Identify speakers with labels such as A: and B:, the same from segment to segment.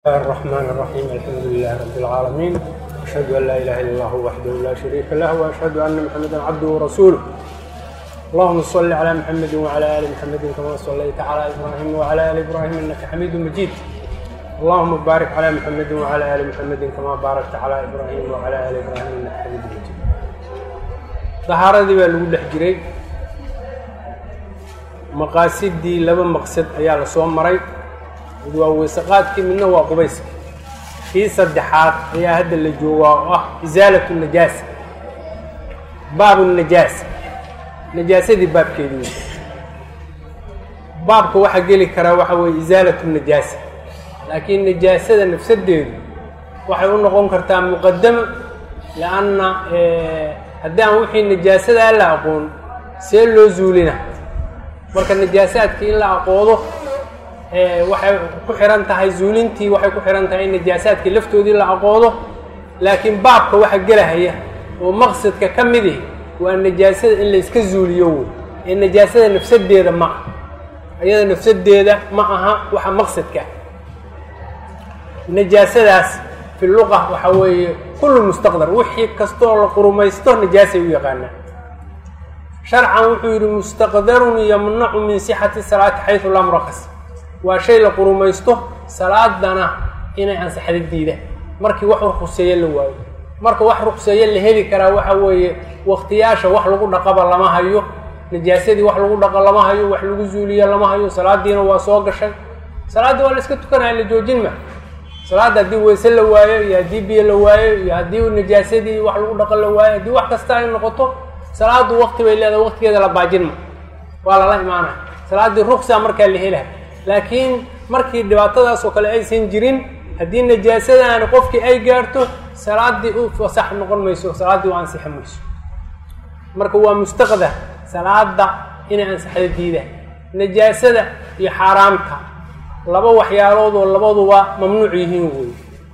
A: الله الرحمن الرحيم الحمد لله رب العالمين أشهد أن لا إله إلا الله وحده لا شريك له وأشهد أن محمدا عبده ورسوله اللهم صل على محمد وعلى آل محمد كما صليت على إبراهيم وعلى آل إبراهيم إنك حميد مجيد اللهم بارك على محمد وعلى آل محمد كما باركت على إبراهيم وعلى آل إبراهيم إنك حميد مجيد طهaaradii baa lagu dhex jiray maqaasidii laba maqsad ayaa la soo maray mid waa weysaqaadkii midna waa qubayska kii saddexaad ayaa hadda la joogaa oo ah isaalatu najaasa baabu najaasa najaasadii baabkeedii wey baabka waxaa geli karaa waxa weeye isaalatu najaasa laakiin najaasada nafsadeedu waxay u noqon kartaa muqadamo lianna haddii aan wixii najaasadaa la aqoon see loo zuulina marka najaasaadkii in la aqoodo waxay ku xihan tahay zuulintii waxay ku xihan tahay in najaasaadkii laftoodii la aqoodo laakiin baabka waxa gelahaya oo maqsadka ka midi waa najaasada in layska zuuliyo wey ee najaasada nafsadeeda ma aha iyada nafsadeeda ma aha waxa maqsadka najaasadaas fi luqa waxa weeye kullu mustaqdar wixii kastoo la qurumaysto najaasay u yaqaanaa sharcan wuxuu yidhi mustaqdarun yamnacu min sixati salaati xaysu laa murakas waa shay la qurumaysto salaadana inay ansaxda diida markii wax ruqseeye la waayo marka wax ruqseeye la heli karaa waxa weeye waktiyaasha wax lagu dhaqaba lama hayo najaasadii wax lagu dhaqo lama hayo wax lagu zuuliyo lama hayo salaadiina waa soo gashay salaaddii waa la iska tukanaya la joojin ma salaadda haddii weyse la waayo iyo haddii biyo la waayo iyo haddii najaasadii wax lagu dhaqan la waayo haddii wax kasta ay noqoto salaaddu wakti bay leedahay waktigeeda la baajin ma waa lala imaanaya salaaddii ruksa markaa la helaha laakiin markii dhibaatadaas oo kale aysan jirin haddii najaasadaani qofkii ay gaarto salaaddii u fasax noqon mayso salaaddii u ansixi mayso marka waa mustaqdar salaada inay ansaxda diida najaasada iyo xaaraamta laba waxyaalood oo labaduba mamnuuc yihiin wey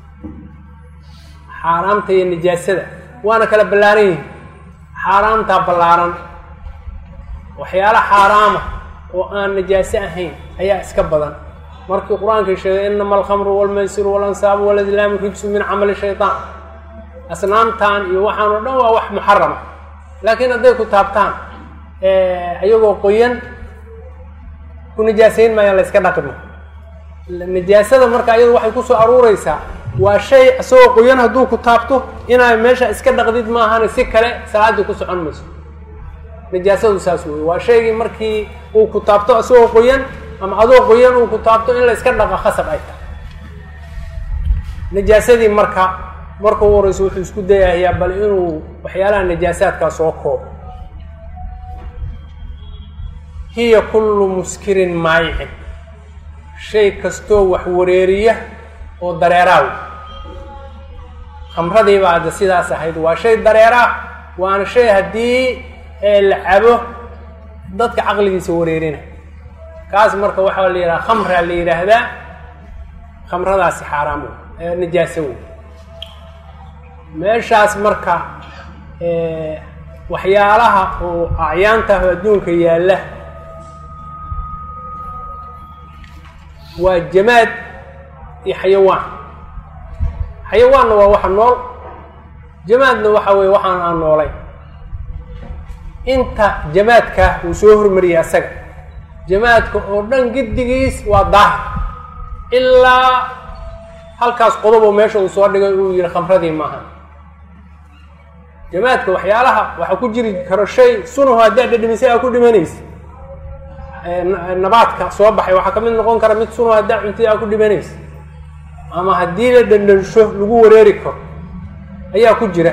A: xaaraamta iyo najaasada waana kala ballaaran yihiin xaaraamtaa ballaaran waxyaala xaaraama oo aan najaaso ahayn ayaa iska badan markii qur-aanka sheegay inama alkhamru walmaysiru walansaabu waladlaamu rijsu min camali shaytaan asnaamtan iyo waxaan oo dhan waa wax muxarama laakiin hadday ku taabtaan iyagoo qoyan ku najaasayn maayaan la yska dhaqmi najaasada marka iyadu waxay kusoo aruureysaa waa shay isagoo qoyan hadduu ku taabto inaad meesha iska dhaqdid maahane si kale salaaddii ku socon mayso najaasadu saas wey waa shaygii markii uu ku taabto isagoo qoyan ama adoo qoyan uu ku taabto in la iska dhaqa khasab ay tahay najaasadii marka marka u horeyso wuxuu isku dayahayaa bal inuu waxyaalaha najaasaadkaa soo koobo hiya kullu muskirin maayicin shay kastoo wax wareeriya oo dareeraaw khamradii baa hadda sidaas ahayd waa shay dareeraah waana shay haddii la cabo dadka caqligiisa wareerina kaas marka waxaa la yidhaha khamraa la yidhaahdaa khamradaasi xaaraam wey najaaso wey meeshaas marka waxyaalaha oo acyaantaah adduunka yaalla waa jamaad iyo xayawaan xayawaanna waa waxa nool jamaadna waxa weeye waxaan aan noolay inta jamaadka uu soo hormariyay asaga jamaadka oo dhan giddigiis waa daahir ilaa halkaas qodoboo meesha uu soo dhigay uu yihi khamradii maaha jamaadka waxyaalaha waxaa ku jiri karo shay sunaho haddaad dhadhamisay aa ku dhimanaysa nabaadka soo baxay waxaa ka mid noqon kara mid sunaho haddaa cuntay aa ku dhimanaysa ama haddii la dhandhansho lagu wareeri karo ayaa ku jira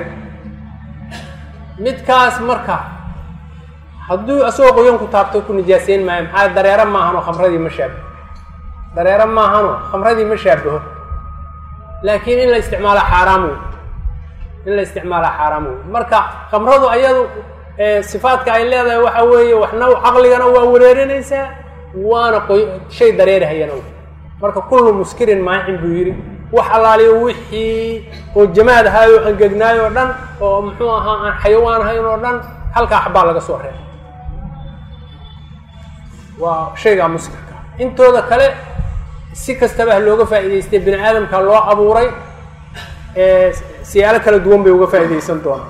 A: midkaas marka hadduu isagoo qoyan ku taabto ku nijaaseyn maayo maxaa dareero maahanoo khamradii ma shaabaho dareero maahanoo khamradii ma shaabaho laakiin in la isticmaala xaaraam wey in la isticmaala xaaraam wey marka khamradu ayadu sifaadka ay leedahay waxa weeye waxna caqligana waa wareerinaysaa waana qoy shay dareerahayana wey marka kullu muskirin maacin buu yidhi wax allaaliyo wixii oo jamaad ahaayo angegnaayo o dhan oo muxuu ahaa aan xayawaan ahayn oo dhan halkaa xabaa laga soo reebay waa shaygaa muskirka intooda kale si kastaba ha looga faa'iidaystay bini aadamka loo abuuray siyaalo kala duwan bay uga faa'iidaysan doonaa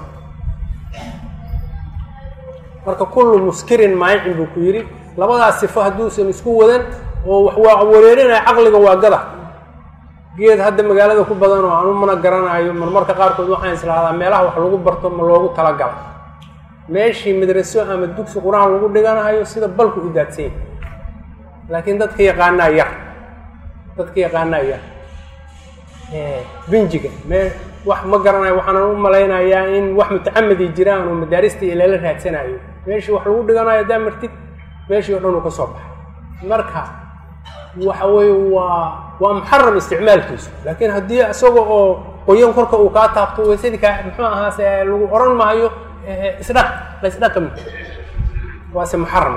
A: marka kullu muskirin maayicin buu ku yidhi labadaas sifo hadduusan isku wadan oo wax waa wareerinaya caqliga waa gada geed hadda magaalada ku badan oo anu mana garanayo marmarka qaarkood waxaan islahdaa meelaha wax lagu barto ma loogu talagalay meeshii madraso ama dugsi qur-aan lagu dhiganayo sida balku u daadsanya laakiin dadka yaqaanaa yar dadka yaqaanaa yar binjiga me wax ma garanayo waxaanan u malaynayaa in wax mutacamadi jiraan oo madaarista ilala raadsanayo meeshii wax lagu dhiganayo haddaa martid meeshii o dhan uu ka soo baxay marka waxa weeye waa waa muxaram isticmaalkiisu laakiin haddii isaga oo qoyan korka uu kaa taabto waysadii kaa muxuu ahaase lagu oran maayo isdhaq la isdhaqami waase muxaram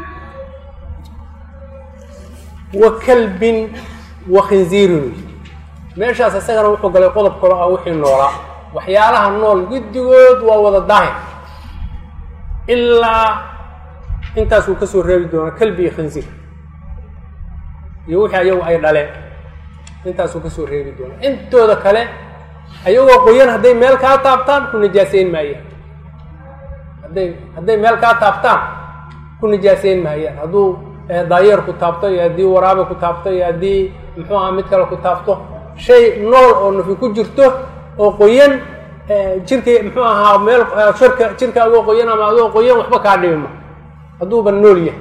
A: wa kalbin wa khinziirin meeshaas isagana wuxuu galay qodob kalo ah wixii noolaa waxyaalaha nool guddigood waa wada daahir ilaa intaasuu kasoo reebi doonaa kalbi iyo khinziir iyo wixii ayagu ay dhaleen intaasuu kasoo reebi doonaa intooda kale ayagoo qoyan hadday meel kaa taabtaan ku nijaaseyn maayaan hadday hadday meel kaa taabtaan ku nijaaseyn maayaan hadduu daayeer ku taabto iyo haddii waraabe ku taabto iyo haddii muxuu aha mid kale ku taabto shay nool oo nafi ku jirto oo qoyan jirka muxuu ahaa meel shirka jirka adoo qoyan ama adoo qoyan waxba kaa dhibima hadduuba nool yahay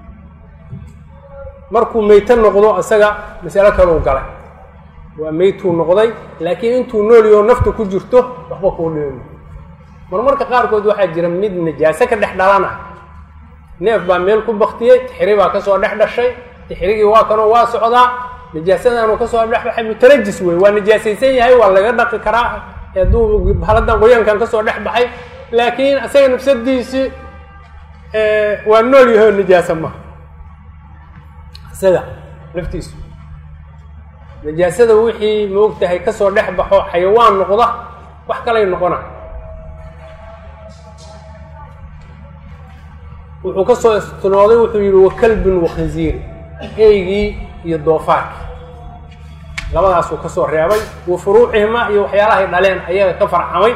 A: markuu meyto noqdo isaga masalo kaleu galay waa meytuu noqday laakiin intuu nool yaho nafta ku jirto waxba kuu dhibima marmarka qaarkood waxaa jira mid najaaso ka dhex dhalana neef baa meel ku baktiyey tixri baa kasoo dhex dhashay tixrigii waa kanoo waa socdaa najaasadanu kasoo dhexbaxay mutarajis wey waa najaasaysan yahay waa laga dhaqi karaa hadduu haladan qoyaankan kasoo dhex baxay laakiin isaga nafsadiisi waa nool yahay oo najaasa maha isaga laftiisu najaasada wixii maog tahay kasoo dhex baxo xayawaan noqda wax kalay noqona wuxuu kasoo istinooday wuxuu yihi wa kalbin wa khinziiri eygii iyo doofaarkii labadaasuu kasoo reebay wa furuucihima iyo waxyaalahay dhaleen ayaga ka farcamay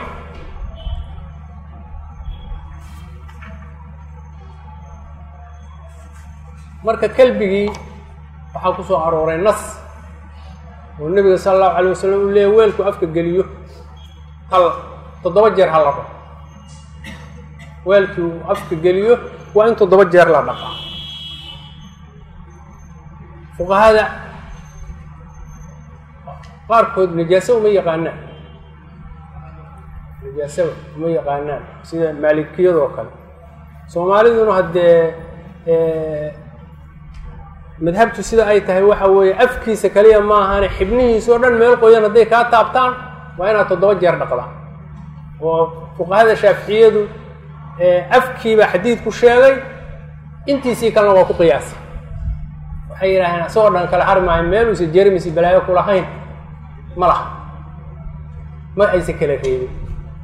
A: marka kelbigii waxaa kusoo arooray nas oo nebiga sala allahu alay wasalam uu leeya weelku afka geliyo hal toddoba jeer ha la dhaqo weelkii uu afka geliyo waa in toddoba jeer la dhaqaa fuqahada qaarkood najaaso uma yaqaanaan najaasaba uma yaqaanaan sida maalikiyadoo kale soomaaliduna haddee madhabtu sida ay tahay waxa weeye afkiisa kaliya maahane xibnihiisa oo dhan meel qoyan hadday kaa taabtaan waa inaad toddoba jeer dhaqdaa oo fuqahada shaaficiyadu afkiibaa xadiid ku sheegay intiisii kalena waa ku qiyaasay waxay yidhaaheen asagoo dhan kala hari maayo meeluusa jermisi balaayo ku lahayn ma laha ma aysa kala reebin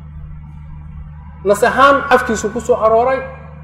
A: nas ahaan afkiisu kusoo arooray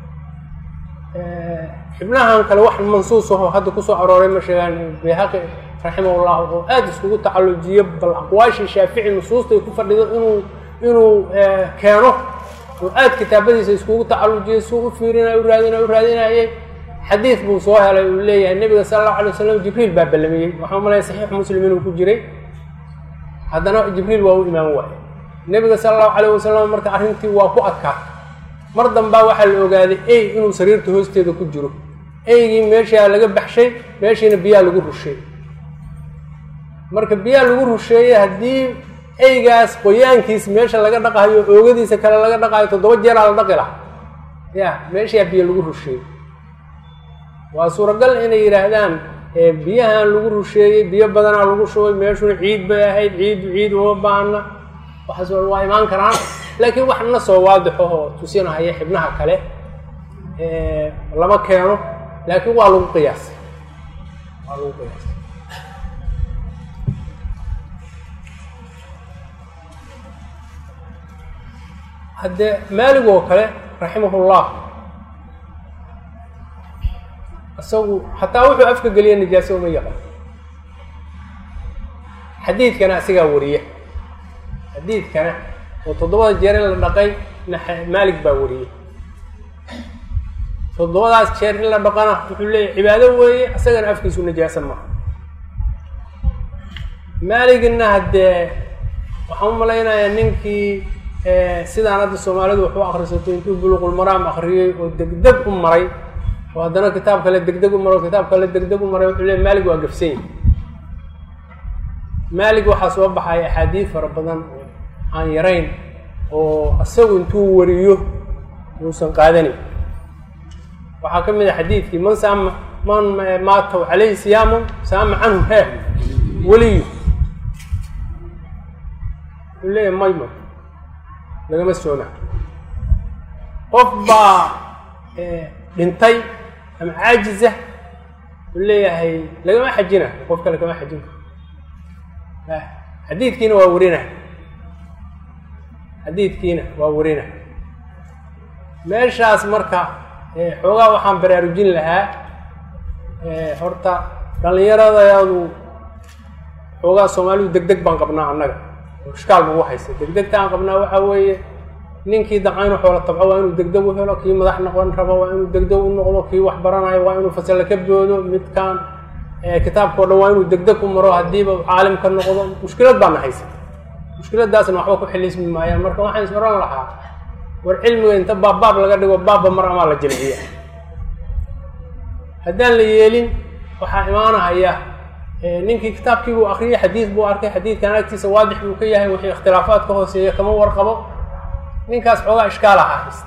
A: xibnahan kale wax mansuus aho hadda kusoo arooray ma sheegaan bayhaqi raximah llah oo aada iskugu tacallujiyo bal aqwaashii shaafici nusuustay ku fadhido inuu inuu keeno oo aada kitaabadiisa iskugu tacallujiyo suu u fiirinay u raadinay u raadinayay xadiid buu soo helay uu leeyahay nebiga sala allahu alay wasalam jibriil baa ballamiyey waxaa malaya saxiixu muslim inuu ku jiray haddana jibriil waa u imaan waaye nebiga sala allahu calayh wasalam marka arrintii waa ku adkaatay mar dambaa waxaa la ogaaday ey inuu sariirta hoosteeda ku jiro eygii meeshaa laga baxshay meeshiina biyaa lagu rusheeyey marka biyaa lagu rusheeyey haddii eygaas qoyaankiis meesha laga dhaqayo oogadiisa kale laga dhaqayo toddoba jeeraa la dhaqi lahaa ya meeshaa biyo lagu rusheeyey waa suuragal inay yidhaahdaan biyahan lagu rusheeyey biyo badanaa lagu shubay meeshuna ciid bay ahayd ciiddu ciid uma baahna waxaas waa imaan karaan laakiin wax na soo waadixo oo tusinahaya xibnaha kale lama keeno laakiin waa lagu qiyaasay waa lagu qiyaasay haddee maalig oo kale raximahullah isagu xataa wuxuu afka geliya nijaase uma yaqaan xadiidkana isagaa wariya xadiidkana oo toddobada jeer in la dhaqay maalig baa wariyey toddobadaas jeer in la dhaqana wuxuu leeyahy cibaado weeye isagana afkiisu najaasa maaha maaligna haddee waxaan u malaynayaa ninkii sidaan hadda soomaalidu wax u akrisato intuu buluqulmaraam akriyey oo degdeg u maray oo haddana kitaab kale degdeg u maro kitaab kale degdeg u maray wuxuu leey maalig waa gafsan yahi maalig waxaa soo baxay axaadiid fara badan oo aan yarayn oo isagu intuu wariyo uusan qaadanin waxaa ka mid a xadiidkii man saama man maatow caleyhi siyaamun saama canhu hee weliyu wuxuu leeyahy may may lagama sooma qof baa dhintay ama caajiza wuxuu leeyahay lagama xajina qof kale kama xajin karo xadiidkiina waa warina xadiidkiina waa warina meeshaas marka xoogaa waxaan baraarujin lahaa horta dhallinyaradayadu xoogaa soomaalidu deg deg baan qabnaa annaga oo ishkaal bagu haysa degdegta aan qabnaa waxaa weeye ninkii daca inuu xoola tabco waa inuu degdeg u helo kii madax noqon rabo waa inuu degdeg u noqdo kii wax baranayo waa inuu fasalla ka boodo midkaan kitaabkao dhan waa inuu degdeg u maro haddiiba u caalim ka noqdo mushkilad baana haysa mushkiladaasna waxba ku xilismi maayaan marka waxaan is oran lahaa war cilmiga inta baabbaab laga dhigo baabba mar amaa la jilciya haddaan la yeelin waxaa imaanahaya ninkii kitaabkii buu akriyay xadiid buu arkay xadiidkan agtiisa waadix buu ka yahay wixii ikhtilaafaad ka hooseeya kama warqabo ninkaas xoogaa ishkaalaha haysta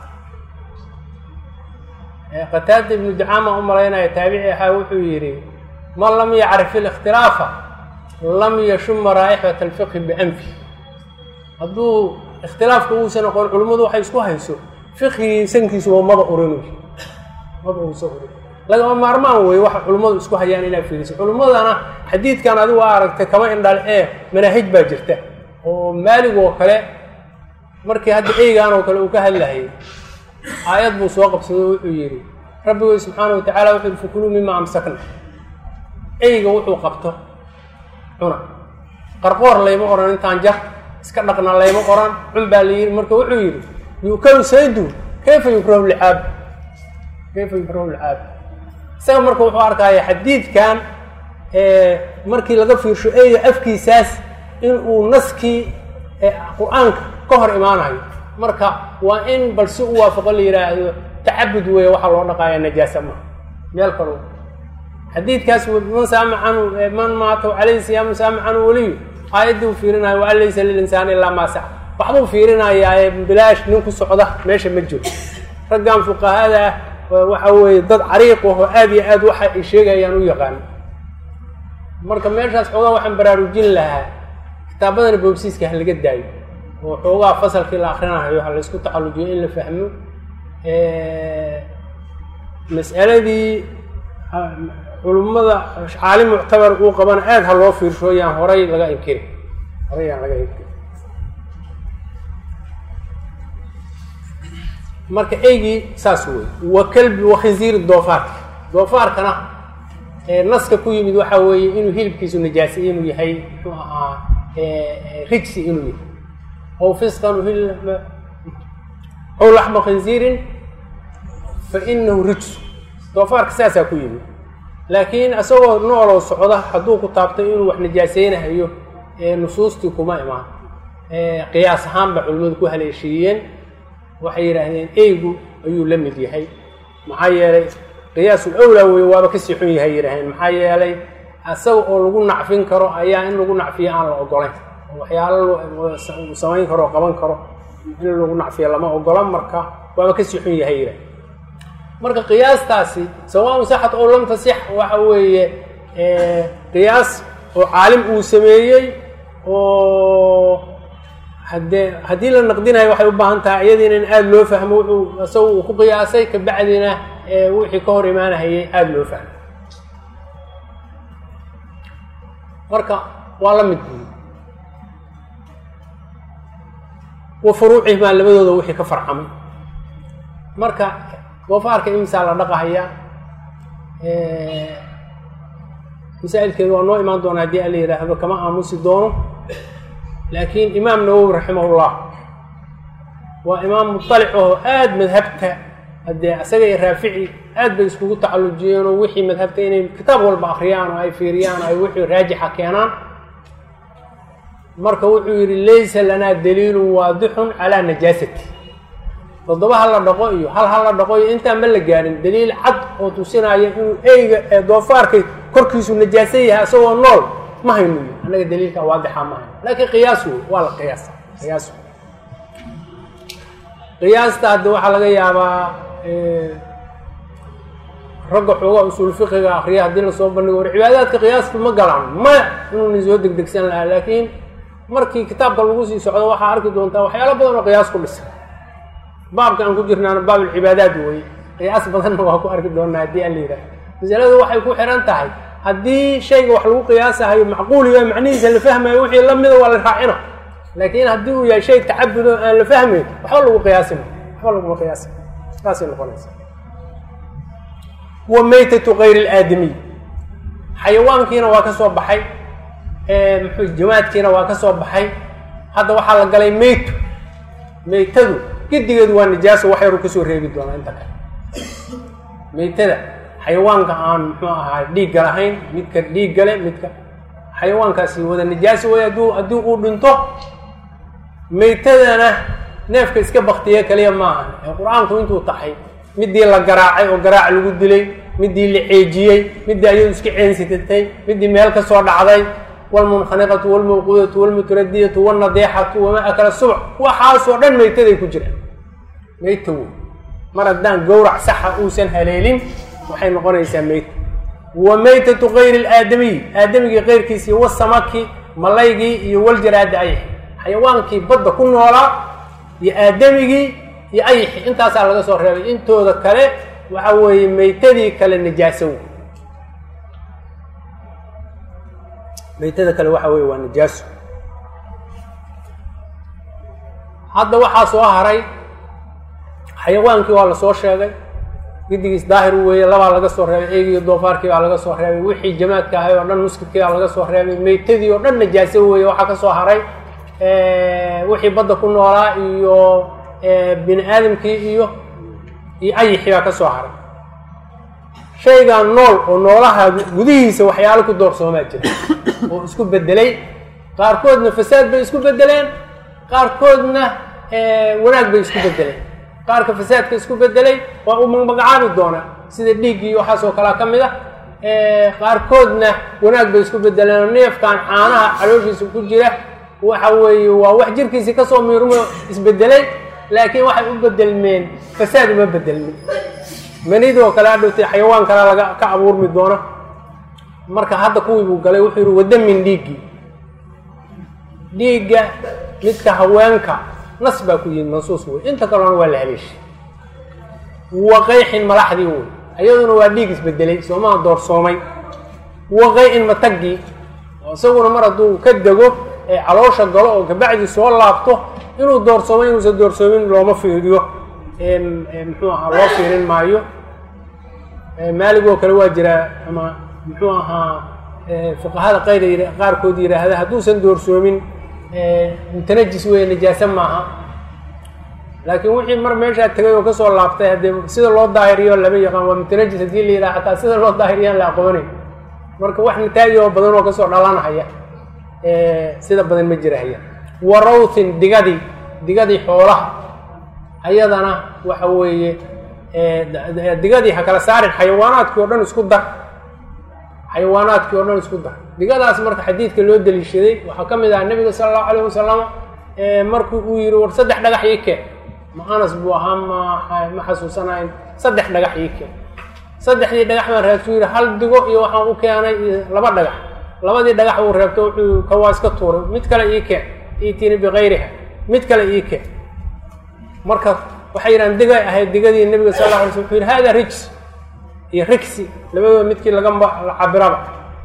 A: qataada ibnu dacaama u malaynaya taabici ahaa wuxuu yidhi man lam yacrif ilikhtilaafa lam yashuma raa'ixat alfiqhi bianfi hadduu ikhtilaafka uusan aqoon culimmadu waxay isku hayso fiqhigii sankiisuba maba urin maba uusa urin lagama maarmaan weeye waxa culimmadu isku hayaan inaa fiiriso culimmadana xadiidkan adigu aa aragtay kama indhal ee manaahij baa jirta oo maalig oo kale markii hadda eygaan oo kale uu ka hadlahayay aayad buu soo qabsado wuxuu yidhi rabbigooy subxaana wa tacala wuxuu yihi fakuluu mima amsakna eyga wuxuu qabto cuna qarqoor layma oran intaan jar iska dhaqna layma oran cun baa la yidhi marka wuxuu yidhi yukalu saydu kayfa yukrahu licaab kayfa yukrahu licaab isaga marka wuxuu arkaya xadiidkan markii laga fiirsho eyga afkiisaas in uu naskii qur-aanka ka hor imaanayo marka waa in bal si u waafaqo la yidhaahdo tacabud weeye waxaa loo dhaqaaya najaasa ma meel kalo xadiidkaas man saama canhu man maata calayhi siyaamu saama canhu weliyu aayaddii uu fiirinayo wa an laysa lilinsaani ilaa maa sax waxbuu fiirinayaaye bilaash nin ku socda meesha ma jiro raggan fuqahada ah waxa weeye dad cariiq aho aada iyo aad waxa ay sheegayaan u yaqaano marka meeshaas xoogaa waxaan baraarujin lahaa kitaabadana boobsiiska ha laga daayo oo xoogaa fasalkii la akrinahayo ha laysku tacallujiyo in la fahmo mas'aladii culummada caalim muctabar uu qabana aada ha loo fiirsho yaan horay laga inkiri horay yaan laga inkiri marka eygii saas wey wa kalbi wa khinziiri doofaarka doofaarkana naska ku yimid waxa weeye inuu hilibkiisu najaasay inuu yahay muxuu ahaa rijsi inuu yahay ow fisqan ow laxma khinziirin fa inahu rijsu doofaarka saasaa ku yimid laakiin isagoo nooloo socda hadduu ku taabtay inuu wax najaaseynahayo nusuustii kuma imaan qiyaas ahaanba culimmadu ku haleeshiiyeen waxay yidhaahdeen eygu ayuu la mid yahay maxaa yeelay qiyaasul awlaa weeye waaba kasii xun yahay yidhahdeen maxaa yeelay isaga oo lagu nacfin karo ayaa in lagu nacfiyo aan la ogolayn waxyaalo samayn karo qaban karo in lagu nacfiyo lama ogola marka waaba kasii xun yahay yidhahden marka qiyaastaasi sawaaun saxat oo lam tasix waxa weeye qiyaas oo caalim uu sameeyey oo haddee haddii la naqdinayo waxay u baahan tahay iyadiina in aada loo fahmo wuxuu isaga uu ku qiyaasay kabacdina wixii ka hor imaanahayay aada loo fahmo marka waa la mid buyi wa furuucihimaa labadooda wixii ka farcamay marka doofaarka imisaa la dhaqahayaa masaa'ilkeedu waa noo imaan doona haddii ala yidhaahdo kama aamusi doono laakiin imaam nawowi raximahullah waa imaam muطalic oo aada madhabta haddee isaga iyo raafici aad bay iskugu tacallujiyeen oo wixii madhabta inay kitaab walba akriyaan oo ay fiiriyaan oo ay wixii raajixa keenaan marka wuxuu yidhi laysa lanaa daliilun waadixun calaa najaasati toddoba ha la dhaqo iyo hal ha la dhaqo iyo intaan ma la gaarin daliil cad oo tusinaya inuu eyga ee doofaarkay korkiisu najaaso yahay isagoo nool ma hayno yii annaga daliilka waadixa ma hayno laakiin qiyaas wey waa la qiyaasa qiyaas qiyaasta hadda waxaa laga yaabaa ragga xoogaa usuul fiqiga akriya haddii lasoo bandhigo war cibaadaadka qiyaasta ma galaan maya inuuna soo degdegsan lahaa laakiin markii kitaabka lagu sii socdo waxaa arki doontaa waxyaalo badan oo qiyaas ku dhisan baabka aan ku jirnaana baab alcibaadaat weye qiyaas badanna waa ku arki doonaa haddii an la yidhaha masaladu waxay ku xihan tahay haddii shayga wax lagu qiyaasahayo macquul yahay macnihiisa la fahmayo wixii la mida waa la raacina laakiin haddii uu yahay shay tacabud oo aan la fahmayn waxba lagu qiyaasima waxba laguma qiyaasima saasay noqonaysa wa maytatu kayr ilaadamiy xayawaankiina waa ka soo baxay muxuu jamaadkiina waa ka soo baxay hadda waxaa la galay meytu meytadu gidigeedu waa nijaaso wax yaru kasoo reebi doonaa inta kale meytada xayawaanka aan muxuu ahaa dhiigga lahayn midka dhiigga le midka xayawaankaasi wada nijaaso way hadduu haddii uu dhinto meytadana neefka iska baktiye kaliya maaha ee qur-aanku intuu taxay midii la garaacay oo garaac lagu dilay midii la ceejiyey midii ayadu iska ceensitatay midii meel ka soo dhacday wlmunkhaniqatu wlmawquudatu wlmutradiyatu wlnadeexatu wamaa akala subc waxaasoo dhan meytaday ku jiraan meyta wey mar haddaan gowrac saxa uusan haleelin waxay noqonaysaa meyta wa meytatu kayri ilaadamiy aadamigii keyrkiisii wasamaki malaygii iyo waljaraadi ayixi xayawaankii badda ku noolaa iyo aadamigii iyo ayixi intaasaa laga soo reebay intooda kale waxa weeye meytadii kale najaaso wey meytada kale waxa weye waa najaaso hadda waxaa soo haray xayawaankii waa lasoo sheegay gidigiis daahir weeye labaa laga soo reebay eegiiyo doofaarkii baa laga soo reebay wixii jamaadka ahay oo dhan muskidkii baa laga soo reebay meytadii oo dhan najaaso weeye waxaa ka soo haray wixii badda ku noolaa iyo bini aadamkii iyo iyo ayixii baa ka soo haray shaygan nool oo noolaha gudihiisa waxyaalo ku doorsoomaa jira oo isku bedelay qaarkoodna fasaad bay isku bedeleen qaarkoodna wanaag bay isku bedeleen qaarka fasaadka isku bedelay waa uu magmagacaabi doonaa sida dhiiggii waxaasoo kalea ka mid a qaarkoodna wanaag bay isku bedeleen oo neefkan caanaha calooshiisa ku jira waxa weeye waa wax jirkiisii kasoo miirmo isbedelay laakiin waxay u bedelmeen fasaad uma bedelmin manidoo kale hadhowtay xayawaan kalea laga ka abuurmi doona marka hadda kuwii buu galay wuxuu yihi wadamin dhiiggii dhiigga midka haweenka nas baa ku yimid mansuus wey inta kalena waa la haleeshay wa qayxin malaxdii wey iyaduna waa dhiig isbedelay soomaha doorsoomay wa qay-in matagii oo isaguna mar hadduu ka dego ee caloosha galo oo kabacdi soo laabto inuu doorsoomay inuusan doorsoomin looma fiiriyo muxuu ahaa loo fiirin maayo maaligoo kale waa jiraa ama muxuu ahaa fuqahada qayr qaarkood yidhaahda hadduusan doorsoomin mutanajis weeye najaaso maaha laakiin wixii mar meeshaa tegay oo kasoo laabtay haddee sida loo daahiriyo lama yaqaan waa mutanajis haddii la yidhaha xataa sida loo daahiriyaan la aqoonay marka wax nataagi oo badan oo kasoo dhalanahaya sida badan ma jirahaya wa rawthin digadii digadii xoolaha ayadana waxa weeye digadii ha kala saarin xayawaanaadkii o dhan isku dar xayawaanaadkii o dhan isku dar digadaas marka xadiidka loo daliishaday waxaa ka mid aha nebiga sala allahu alayh wasalam markii uu yihi war saddex dhagax ii keen ma anas buu ahaa ma ma xasuusanayn saddex dhagax ii keen saddexdii dhagax baan reebto yihi hal digo iyo waxaan u keenay iyo laba dhagax labadii dhagax uu reebto wuxuu kawaa iska tuuray mid kale ii keen iitini bikayriha mid kale ii keen marka waxay yidhahan digay ahayd digadii nebiga sal la alay sl wuxuu yidhi hada rijs iyo rigsi labadooda midkii laga cabiraba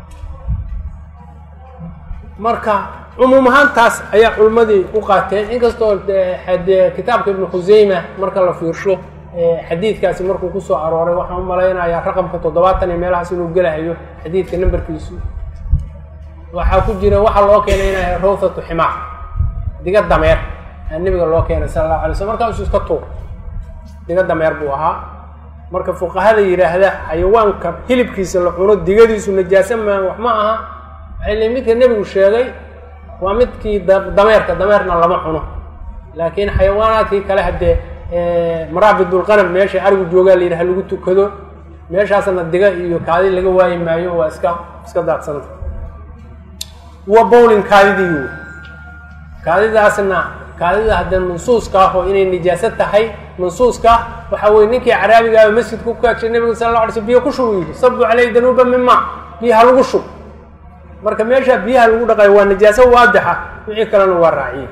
A: marka cumuum ahaantaas ayaa culmadii u qaateen inkastoo dee kitaabka ibnu khuseyma marka la fiirsho xadiidkaasi markuu kusoo arooray waxaan u malaynayaa raqamka toddobaatan iyo meelahaas inuu gelahayo xadiidka nambarkiisu waxaa ku jira waxaa loo keenay inay rawthatu ximaar diga dameer aa nebiga loo keenay sala allahu alay slm markaasuu iska tuur diga dameer buu ahaa marka fuqahada yidhaahda xayawaanka hilibkiisa la cuno digadiisu najaasa maa wax ma aha waxay le midka nebigu sheegay waa midkii dameerka dameerna lama cuno laakiin xayawaanaadkii kale haddee maraabidulqanam meesha arigu joogaa la yidhaha lagu tukado meeshaasna diga iyo kaadi laga waayi maayo waa iska iska daadsanta wa bowlin kaadidii wey kaadidaasna kaadida haddee mansuuska ah oo inay nijaaso tahay mansuuska waxa weye ninkii caraabigaaba masjidka ku kaagshay nabiga sala alla alay sl biyo ku shub yidhi sabu caleyhi danuuba min maa biyaha lagu shub marka meesha biyaha lagu dhaqayo waa najaaso waadixa wixii kalena waa raaciye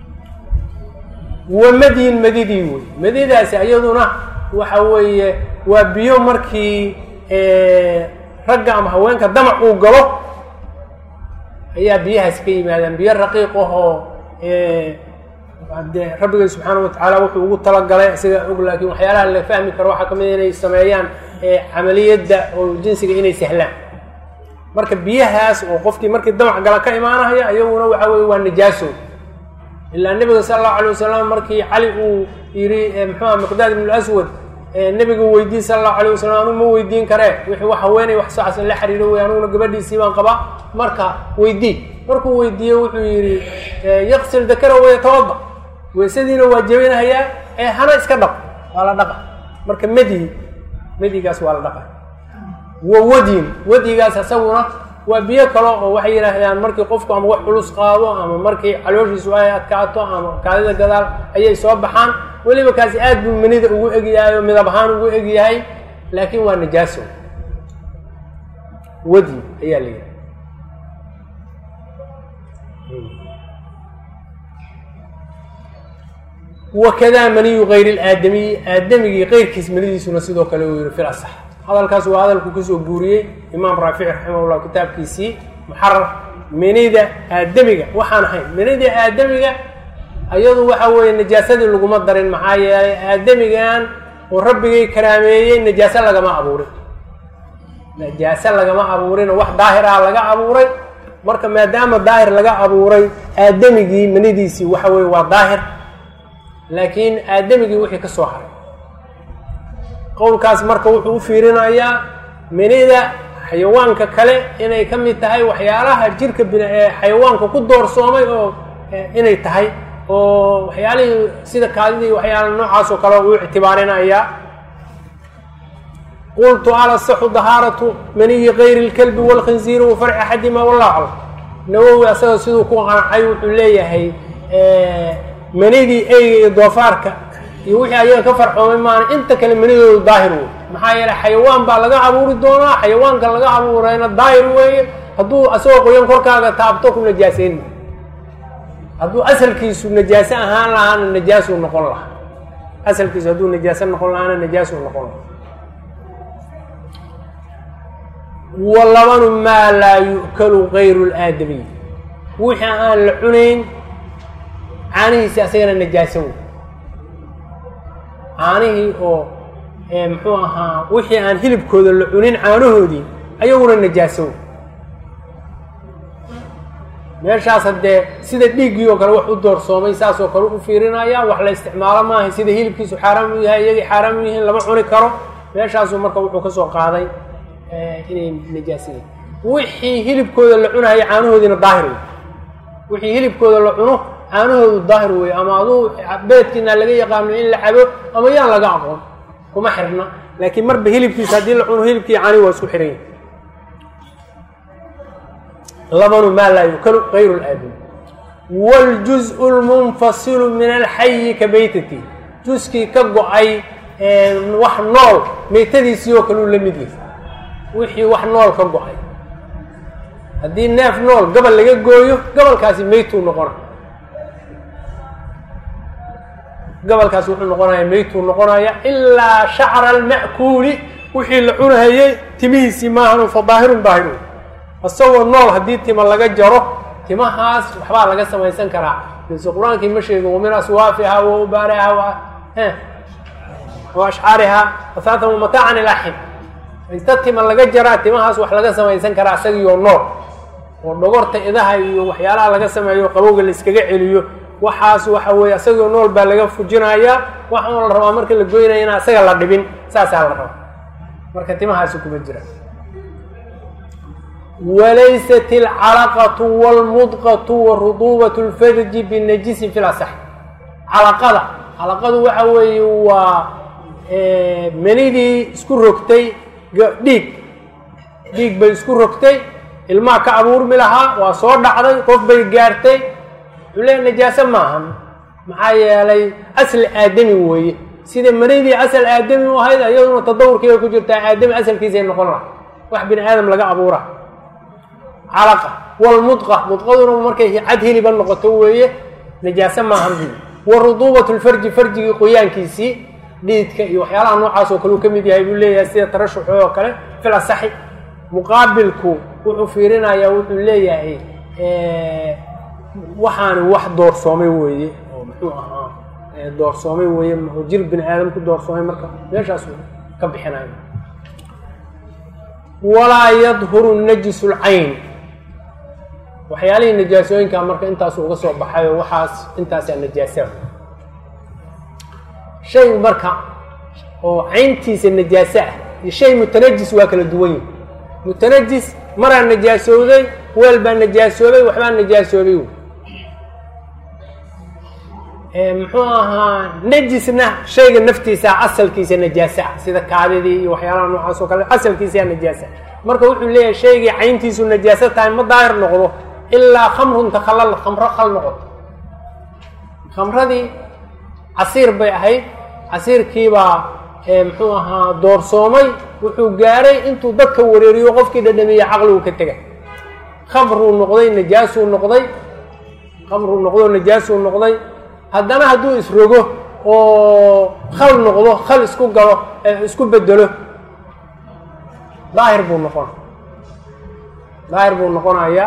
A: wa madyin madidii wey madidaasi iyaduna waxa weeye waa biyo markii ragga ama haweenka damac uu galo ayaa biyahaasi ka yimaadaan biyo raqiiq ahoo dee rabbigay subxaana watacaala wuxuu ugu talagalay isagaa og laakiin waxyaalaha la fahmi karo waxaa kamid inay sameeyaan camaliyadda oo jinsiga inay sahlaan marka biyahaas oo qofkii markii damac gala ka imaanaya iyaguna waxa weye waa najaaso ilaa nebiga sala allahu alay wasalam markii cali uu yidhi muxuuha miqdaad ibn aswad nebiga weydiin sala allahu alayh wasalam anugu ma weydiin karee wixii wax haweenay wax saas la xiriiro wey anuguna gabadhiisii baan qabaa marka weydii markuu weydiiye wuxuu yidhi yaqsil dakara wayatawada weysadiina waa jebinahayaa ee hana iska dhaq waa la dhaqa marka medi medigaas waa la dhaqa wa wadyin wadigaas isaguna waa biyo kale oo waxay yidhaahdaan markii qofku ama wax culus qaado ama markii calooshiisu ay adkaato ama kaadida gadaal ayay soo baxaan weliba kaasi aad buu manida ugu egyahay oo midab ahaan ugu egyahay laakiin waa najaaso wadi ayaa la yidhaha wakadaa maniyu kayri laadamiyi aadamigii keyrkiis manidiisuna sidoo kale uu yihi fil asax hadalkaas waa hadalku kasoo guuriyey imaam raafici raximahullah kitaabkiisii muxarar menida aadamiga waxaan ahayn menida aadamiga iyadu waxa weeye najaasadii laguma darin maxaa yeelay aadamigan oo rabbigay karaameeyey najaaso lagama abuurin najaaso lagama abuurino wax daahir ah laga abuuray marka maadaama daahir laga abuuray aadamigii manidiisii waxa weye waa daahir laakiin aadamigii wixii ka soo haray qowlkaas marka wuxuu u fiirinayaa minida xayawaanka kale inay ka mid tahay waxyaalaha jirka bin ee xayawaanka ku doorsoomay oo inay tahay oo waxyaalihii sida kaadidii waxyaala noocaas oo kale uu ictibaarinayaa qultu ala saxu dahaaratu maniyi kayri اlkalbi wاlkhinziiri wa farci axadima wallahu aclam nawowi asaga siduu ku qancay wuxuu leeyahay manidii eyga iyo doofaarka iyo wixii ayaga ka farcoomay maana inta kale manidoodu daahir wey maxaa yeeley xayawaan baa laga abuuri doonaa xayawaanka laga abuurayna daahir weeye hadduu asagoo qoyan korkaaga taabto ku najaaseyn hadduu asalkiisu najaaso ahaan lahaana najaasuu noqon lahaa asalkiisu hadduu najaaso noqon lahaana najaasuu noqon lahaa walabanu maa laa yu'kalu gayru laadamiy wixii aan la cunayn caanihiisi asagana najaaso wey caanihii oo muxuu ahaa wixii aan hilibkooda la cunin caanahoodii ayaguna najaaso wey meeshaas haddee sida dhiiggii oo kale wax u doorsoomay saas oo kale u fiirinaya wax la isticmaalo maaha sida hilibkiisu xaaraam u yahay iyagii xaaraam u yihiin lama cuni karo meeshaasuu marka wuxuu ka soo qaaday inay najaasadeen wixii hilibkooda la cunayo caanahoodiina daahir wey wixii hilibkooda la cuno caanahoodu daahir wey ama aduu beedkiina laga yaqaano in la cabo ama yaan laga aqoon kuma xirna laakiin marba hilibkiisa haddii la cuno hilibkii caani waa isku xiran yahi labanu maa laa yukalu gayru laadami wاljuزء اlmunfasilu min alxayi ka beytati juskii ka go-ay wax nool meytadiisii oo kale uu la mid yahay wixii wax nool ka go-ay haddii neef nool gabal laga gooyo gabalkaasi meytuu noqona gabalkaasi wuxuu noqonaya meytuu noqonaya ilaa shacra alma'kuuli wixii la cunahayey timihiisii maahan fa daahirun daahirun isagoo nool haddii tima laga jaro timahaas waxbaa laga samaysan karaa bise qur-aankii ma sheegin wamin aswaafiha wa ubaariha wa oo ashcaarihaa ahaatan wamataacan ilaa xin inta tima laga jaraa timahaas wax laga samaysan karaa isagiioo nool oo dhogorta idaha iyo waxyaalaha laga sameeyo qabowga la iskaga celiyo waxaas waxa weeye isagoo nool baa laga fujinayaa waxaan la rabaa marka la goynaya inaan isaga la dhibin saasaa la rabaa marka timahaasi kuma jiraan walaysat alcalaqatu wاlmudqatu waruduubat اlfarji binajisin fi lasax calaqada calaqadu waxa weeye waa menidii isku rogtay dhiig dhiig bay isku rogtay ilmaha ka abuurmi lahaa waa soo dhacday qof bay gaartay wuxuu leeya najaaso maahan maxaa yeelay asl aadami weeye sida menidii asal aadami u ahayd iyaduna tadawurkiiba ku jirtaa aadami asalkiisay noqon laha wax bini aadam laga abuura calaqa wlmudqa mudqaduna markay cad hiliba noqoto weeye najaaso maahan bu waruduubat lfarji farjigii qoyaankiisii dhiidka iyo waxyaalaha noocaas oo kale uu ka mid yahay buu leeyahay sida tarashuxo oo kale fil asaxi muqaabilku wuxuu fiirinayaa wuxuu leeyahay waxaani wax doorsoomay weeye oo muxuu ahaa doorsoomay weeye oo jir bini aadam ku doorsoomay marka meeshaas ka bixinayo walaa yadhuru najisu lcayn waxyaalihii najaasooyinka marka intaasu uga soo baxayo waxaas intaasaa najaasa shay marka oo cayntiisa najaaso ah iyo shay mutanajis waa kala duwan yihi mutanajis maraa najaasooday weel baa najaasoobay waxbaa najaasoobay muxuu ahaa najisna shayga naftiisa asalkiisa najaasa ah sida kaadidii iyo waxyaalaha noocaas oo kale asalkiisaa najaasa marka wuxuu leeyahay shaygii cayntiisu najaaso tahay ma daahir noqdo ilaa khamrun takhallal khamro khal noqoto khamradii casiir bay ahayd casiirkiibaa muxuu ahaa doorsoomay wuxuu gaaray intuu dadka wareeriyo qofkii dhadhamiye caqligu ka tegay khamruu noqday najaasuu noqday khamruu noqdo najaasuu noqday haddana hadduu isrogo oo khal noqdo khal isku galo isku bedelo daahir buu noqon daahir buu noqonayaa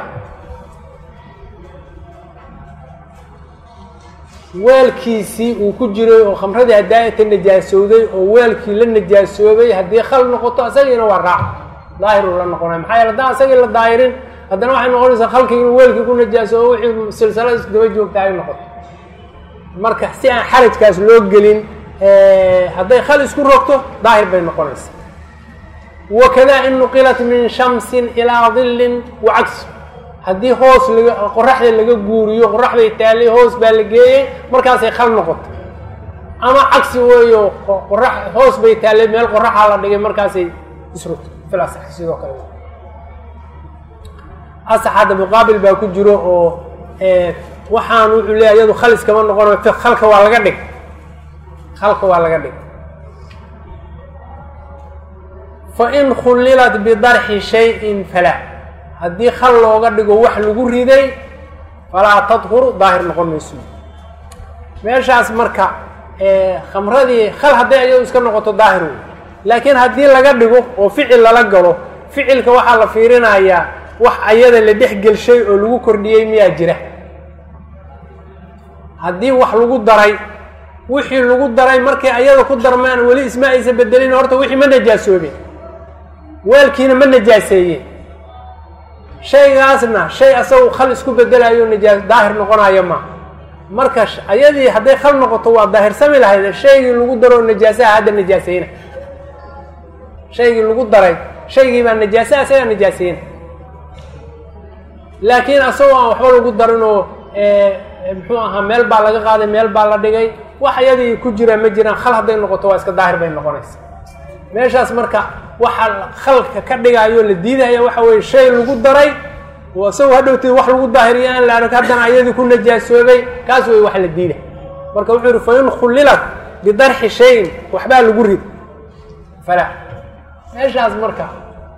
A: weelkiisii uu ku jiray oo khamradii hadaayata najaasowday oo weelkii la najaasoobay haddii khal noqoto isagiina waa raac daahiruu la noqonaya maxaa yeele haddaan isagii la daahirin haddana waxay noqonaysaa khalkii inuu weelkii ku najaasoobo wixii silsilada isdaba joogta ay noqoto marka si aan xarajkaas loo gelin hadday khal isku rogto daahir bay noqonaysaa wakada in nuqilat min shamsin ilaa dillin wa cagsi haddii hoos laga qoraxda laga guuriyo qorax bay taallay hoos baa la geeyey markaasay khal noqoto ama cagsi weeyo qorax hoos bay taallay meel qoraxaa la dhigay markaasay isrogto fil asax sidoo kale asax hadda muqaabil baa ku jiro oo waxaan wuxuu leeyahy iyadu khal iskama noqonayo khalka waa laga dhig khalka waa laga dhig fain khullilat bidarxi shayin falaa haddii khal looga dhigo wax lagu riday falaa tadhuru daahir noqon mayso meeshaas marka khamradii khal hadday ayadu iska noqoto daahir wey laakiin haddii laga dhigo oo ficil lala galo ficilka waxaa la fiirinayaa wax ayada la dhex gelshay oo lagu kordhiyey miyaa jira haddii wax lagu daray wixii lagu daray markay ayada ku darmaan weli isma aysa bedelin horta wixii ma najaasoobin weelkiina ma najaaseeye shaygaasna shay asagu khal isku bedelayo najaa daahir noqonayo ma marka ayadii hadday khal noqoto waa daahirsami lahayd shaygii lagu daro najaasaha hadda najaaseyna shaygii lagu daray shaygii baa najaasa isagaa najaaseyna laakiin asagoo aan waxba lagu darinoo muxuu ahaa meel baa laga qaaday meel baa la dhigay wax iyadii ku jiraan ma jiraan khal hadday noqoto waa iska daahir bay noqonaysa meeshaas marka waxa khalka ka dhigayo la diidaya waxa weye shay lagu daray oo isagoo hadhowteed wax lagu daahiriyo aan la arag haddana iyadii ku najaasoobay kaas wey wax la diiday marka wuxuu yihi fain khullilat bidarxi shayin waxbaa lagu rid fala meeshaas marka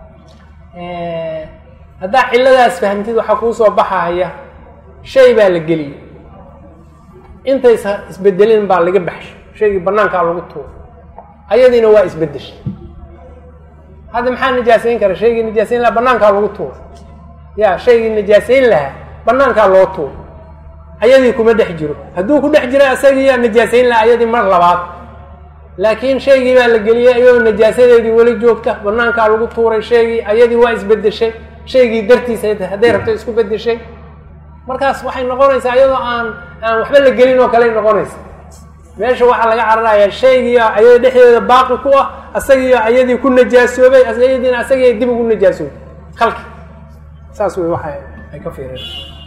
A: haddaa cilladaas fahamtid waxaa kuu soo baxaya shay baa la geliyey intaysa isbedelin baa laga baxshay shaygii banaankaa lagu tuuro ayadiina waa isbedeshay hadda maxaa najaasayn kara shaygii najaasayn lahaa banaankaa lagu tuuro ya shaygii najaasayn lahaa banaankaa loo tuuro ayadii kuma dhex jiro hadduu ku dhex jira isagiiyaa najaasayn lahaa ayadii mar labaad laakiin shaygii baa la geliyey iyadoo najaasadeedii weli joogta banaankaa lagu tuuray shaygii ayadii waa isbedeshay shaygii dartiisa hadday rabto isku bedeshay markaas waxay noqonaysaa iyadoo aan aan waxba la gelin oo kaley noqonaysa meesha waxaa laga cararayaa shaygii ayada dhexdeeda baaqi ku ah asagiio ayadii ku najaasoobay ayadiina asagii dib ugu najaasoobay halki saas wey waxa ay ka fiireen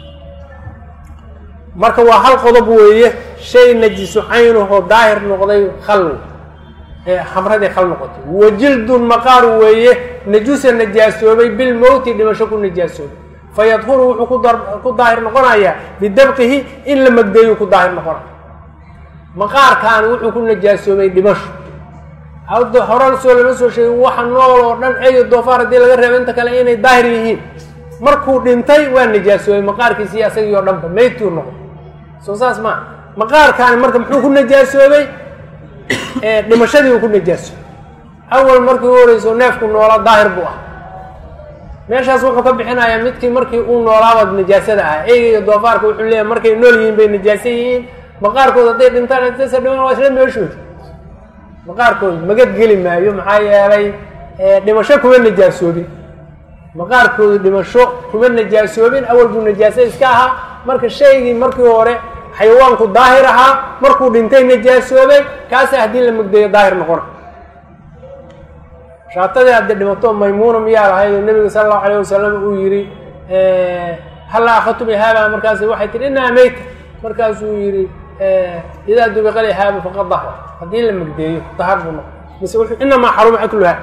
A: marka waa hal qodob weeye shay najisu caynahoo daahir noqday khal khamradii khal noqotay wajildun maqaar weeye najusa najaasoobay bilmowti dhimasho ku najaasoobay fayadhuru wuxuu ku daahir noqonayaa bidabqihi in la magdeeyu ku daahir noqonaya maqaarkaani wuxuu ku najaasoobay dhimasho hadda hore soo lama soo sheegin waxa nool oo dhan eyo doofaar haddii laga reebo inta kale inay daahir yihiin markuu dhintay waa najaasoobay maqaarkiisii asagii oo dhanba maytuu noqdo soo saas maa maqaarkaani marka muxuu ku najaasoobay dhimashadii uu ku najaasoobay awal markii u horeyso neefku noola daahir buu ah meeshaas wuxuu ka bixinayaa midkii markii uu noolaaba najaasada ah eyga iyo doofaarka wuxuu leeyahay markay nool yihiin bay najaaso yihiin maqaarkooda hadday dhintaan intasa dhiman waa isla meeshooda maqaarkooda magad geli maayo maxaa yeelay dhimasho kuma najaasoobin maqaarkoodu dhimasho kuma najaasoobin awal buu najaaso iska ahaa marka shaygii markii hore xayawaanku daahir ahaa markuu dhintay najaasoobay kaasa haddii la mugdayo daahir noqona shaatadii haddi dhimato maymuuna miyaa lahayd oo nebiga sala allahu alayh wasalam uu yihi halla akhadtum ihaaba markaas waxay tihi inaa meyta markaasuu yihi idaa dubiqa lihaaba faqad dahra haddii la magdeeyo dahar buu noqo mise wuxuu inamaa xaruma akluha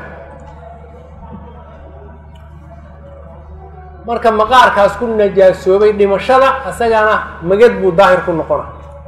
A: marka maqaarkaas ku najaasoobay dhimashada isagana magad buu daahir ku noqona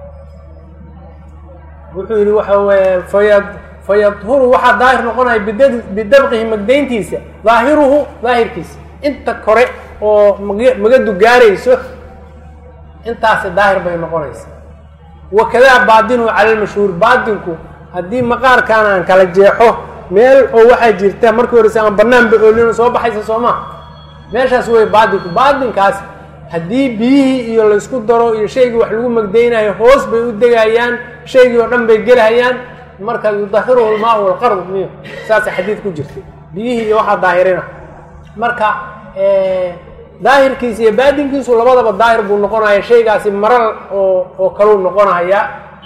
A: wuxuu yihi waxa weye fayad fayadhuru waxaa daahir noqonaya bid bidabqihi magdayntiisa daahiruhu daahirkiisa inta kore oo magadu gaarayso intaasi daahir bay noqonaysa wakadaa baadinuhu cala lmashhuur baadinku haddii maqaarkaan aan kala jeexo meel oo waxaa jirta markii horeyse aan banaanba oolino soo baxaysa soo maa meeshaas wey baadinku baadinkaas haddii biyihii iyo laysku daro iyo shaygii wax lagu magdaynayo hoos bay u degayaan shaygii oo dhan bay gelhayaan marka yudahiruhu lmaa walqardu miyo saasa xadiid ku jirta biyihii iyo waxaa daahirina marka daahirkiisa iyo baadinkiisu labadaba daahir buu noqonaya shaygaasi maral oo oo kaluu noqonaya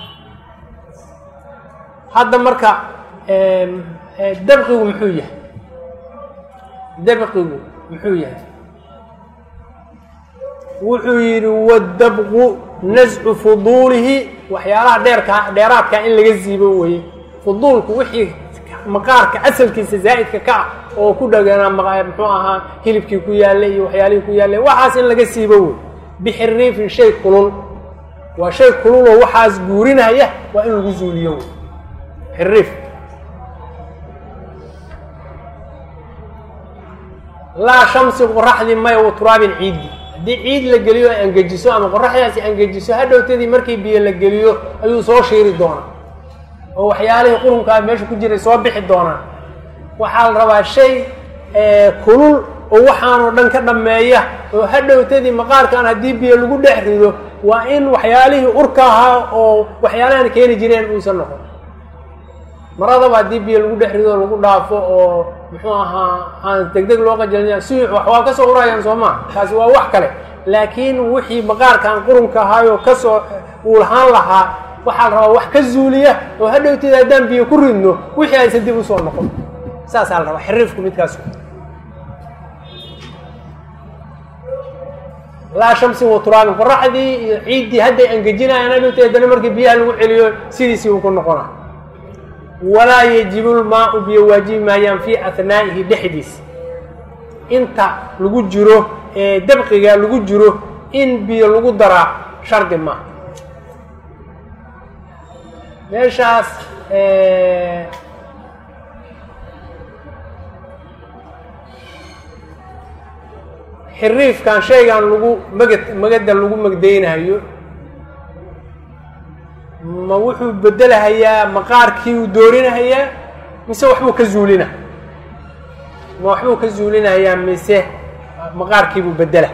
A: hadda marka dabqigu muxuu yahay dabqigu muxuu yahay wuxuu yidhi wadabqu nascu fuduulihi waxyaalaha dheerka dheeraadka in laga siibo weye fuduulku wixii maqaarka asalkiisa zaa'idka ka ah oo ku dhaganaa muxuu ahaa hilibkii ku yaallay iyo waxyaalihii ku yaallay waxaas in laga siibo wey bixiriifin shay kulul waa shay kululoo waxaas guurinaya waa in lagu zuuliyo wey xiriif laa shamsi qoraxdii maya wa turaabin ciiddi haddii ciid la geliyo ay angejiso ama qoraxdaasi angejiso hadhowtadii markii biyo la geliyo ayuu soo shiiri doonaa oo waxyaalihii qurunkaa meesha ku jiray soo bixi doonaa waxaa la rabaa shay kulul oo waxaanoo dhan ka dhammeeya oo hadhowtadii maqaarkan haddii biyo lagu dhex rido waa in waxyaalihii urka ahaa oo waxyaalahan keeni jireen uusan noqon maradaba haddii biyo lagu dhex rido lagu dhaafo oo muxuu ahaa aan deg deg loo qajalina siix wax waa kasoo urayaan soo maa taasi waa wax kale laakiin wixii maqaarkan qurunka ahaayoo kasoo uu lahaan lahaa waxaa la rabaa wax ka zuuliya oo hadhowteeda haddaan biyo ku ridno wixii aysan dib usoo noqon saasaa la rabaa xiriifku midkaas laa shamsin wa turaabin qoraxdii iyo ciiddii hadday angejinayaan hadhowteed haddana markii biyaha lagu celiyo sidiisii uu ku noqona walaa yajibu lmaau biyo waajibi maayaan fii ahnaa'ihi dhexdiisa inta lagu jiro ee dabqiga lagu jiro in biyo lagu daraa shardi maaha meeshaas xiriifkan shaygan lagu magad magada lagu magdaynayo ma wuxuu bedelahayaa maqaarkii uu doorinahayaa mise waxbuu ka zuulina ma waxbuu ka zuulinahayaa mise maqaarkiibuu bedela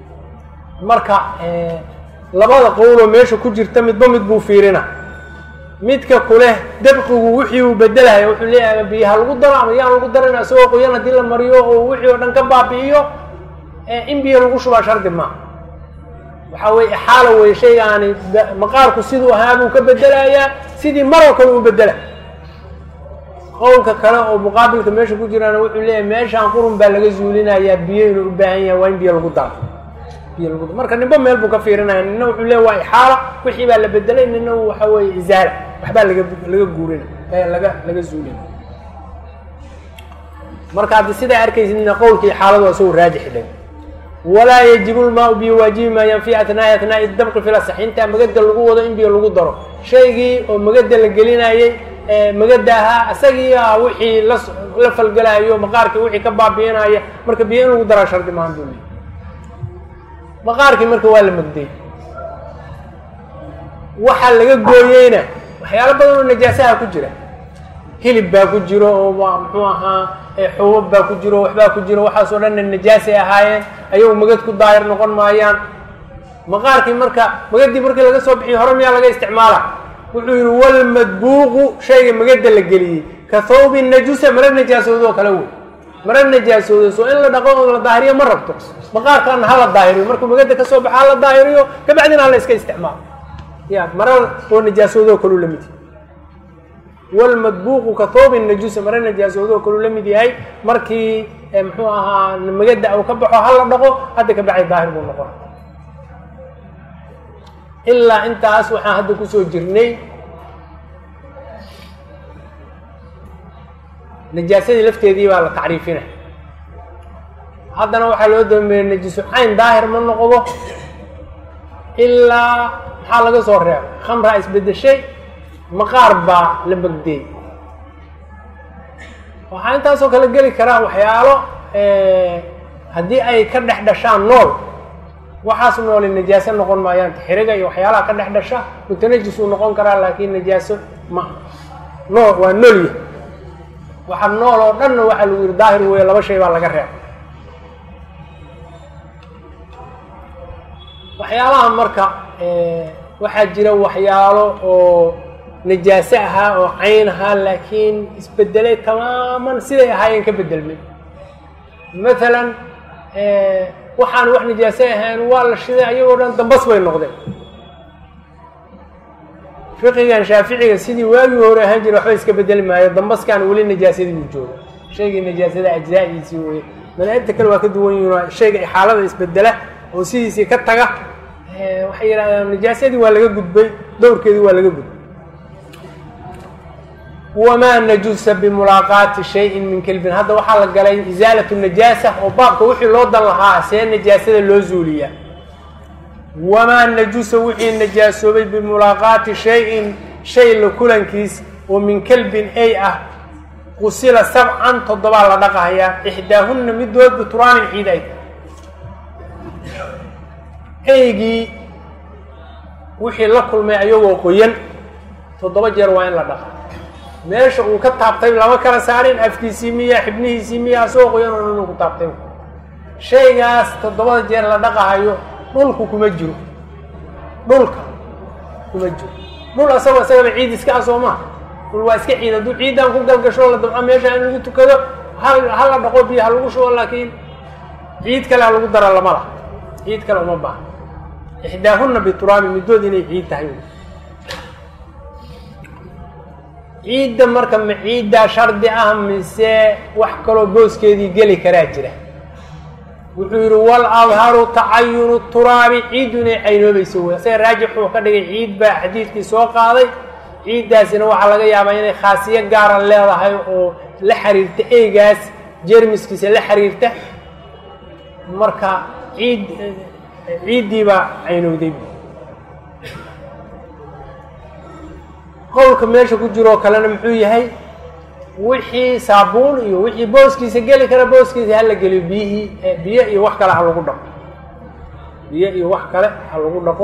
A: marka labada qowloo meesha ku jirta midba mid buu fiirina midka kuleh dabqigu wixii uu bedelahaya wuxuu leeyahay ama biyaha lagu daro ama yaan lagu darin isagoo qoyan haddii la mariyo oo wixii oo dhan ka baabi'iyo in biyo lagu shubaa shardi maaha waxaa weye ixaala weye shaygaani maqaarku siduu ahaa buu ka bedelayaa sidii maroo kale uu bedela qowlka kale oo muqaabilka meesha ku jiraana wuxuu leeyahay meeshaan qurun baa laga zuulinayaa biyo inuu u baahan yahay waa in biyo lagu daro biyo lagu daro marka ninba meel buu ka fiirinaya nina wuxuu leeyahy waa ixaala wixii baa la bedelay nina waxa weeye izaala waxbaa laga laga guurina laga laga zuulina marka haddi sidaa arkaysidna qowlka ixaaladu waa isagu raajix dheg walaa yajibu lmaau biyo waajibi maayaan fi atnaai atnaai dabqi fil asax intaa magada lagu wado in biyo lagu daro shaygii oo magada la gelinayay magada ahaa isagii a wixii la la falgelayo maqaarkii wixii ka baabi'inaya marka biyo in lagu daraa shardi maahan buu leey maqaarkii marka waa la magday waxaa laga gooyeyna waxyaalo badan oo najaasaha ku jira hilib baa ku jiro oo muxuu ahaa xubab baa ku jiro waxbaa ku jiro waxaas oo dhanna najaasay ahaayeen ayagu magad ku daahir noqon maayaan maqaarkii marka magadii markii laga soo bixiyo hore miyaa laga isticmaala wuxuu yihi walmadbuuqu shayga magada la geliyey ka thawbi najusa mara najaasoodoo kale wey mara najaasoodo soo in la dhaqo oo la daahiriyo ma rabto maqaarkaana ha la daahiriyo markuu magada ka soo baxa ha la daahiriyo kabacdina hala iska isticmaalo ya mara oo najaasoodoo kaleu la mid walmadbuuqu ka thoobin najuusa mara najaasoodoo kaluu la mid yahay markii muxuu ahaa magada uu ka baxo ha la dhaqo hadda ka bacay daahir buu noqona ilaa intaas waxaan hadda kusoo jirnay najaasadii lafteedii baa la tacriifinay haddana waxaa loo dambeeyey najisu cayn daahir ma noqdo ilaa maxaa laga soo reeba khamraa isbedeshay maqaar baa la magdeey waxaa intaasoo kale geli karaa waxyaalo haddii ay ka dhex dhashaan nool waxaas nooli najaaso noqon maayaan xiriga iyo waxyaalaha ka dhex dhasha mutanajis uu noqon karaa laakiin najaaso ma nool waa noolya waxa nool oo dhanna waxaa lagu yihi daahir weeye laba shay baa laga reeba waxyaalaha marka waxaa jira waxyaalo oo najaaso ahaa oo cayn ahaa laakiin isbedelay tamaaman siday ahaayeen ka bedelmay maalan waxaan wax najaaso ahayn waa la shiday ayagoo dhan dambas bay noqdeen fiqigan shaaficiga sidii waagii hore ahaan jira waxba iska bedeli maayo dambaskan weli najaasadii buu jooga shaygii najaasada ajzaa-diisii weye madaahibta kale waa ka duwan yihin shayga xaalada isbedela oo sidiisii ka taga waxay yidhahdaan najaasadii waa laga gudbay dowrkeedii waa laga gudbay wamaa najusa bimulaaqaati shayin min kelbin hadda waxaa la galay isaalat najaasa oo baabka wixii loo dan lahaa see najaasada loo zuuliyaa wamaa najusa wixii najaasoobay bimulaaqaati shayin shay la kulankiis oo min kelbin ay ah qusila sabcan toddobaa la dhaqahayaa ixdaahunna midood bituraanin ciid ay eygii wixii la kulmay ayagoo qoyan toddoba jeer waa in la dhaqa meesha uu ka taabtay lama kala saarin afkiisii miya xibnihiisii miya asagoo qoyan oo inuu ku taabtay shaygaas toddobada jeer la dhaqahayo dhulku kuma jiro dhulka kuma jiro dhul asagoo isagaba ciid iska ah soo maha dhul waa iska ciid hadduu ciidan ku galgasho la dabco meesha in lagu tukado hal hala dhaqo biyo ha lagu shubo laakiin ciid kale ha lagu dara lama laha ciid kale uma baaha ixdaahunna bituraabi middood inay ciid tahay ciidda marka ma ciiddaa shardi ah mise wax kaloo booskeedii geli karaa jira wuxuu yidhi wal adharu tacayunu turaabi ciiddu inay caynoobayso wey isaga raajix wuxuu ka dhigay ciid baa xadiidkii soo qaaday ciiddaasina waxaa laga yaabaa inay khaasiyo gaara leedahay oo la xiriirta eygaas jermiskiisa la xiriirta marka ciid ciiddii baa caynowday qowlka meesha ku jiroo kalena muxuu yahay wixii saabuun iyo wixii booskiisa geli kara booskiisa hala geliyo biyihii biyo iyo wax kale ha lagu dhaqo biyo iyo wax kale ha lagu dhaqo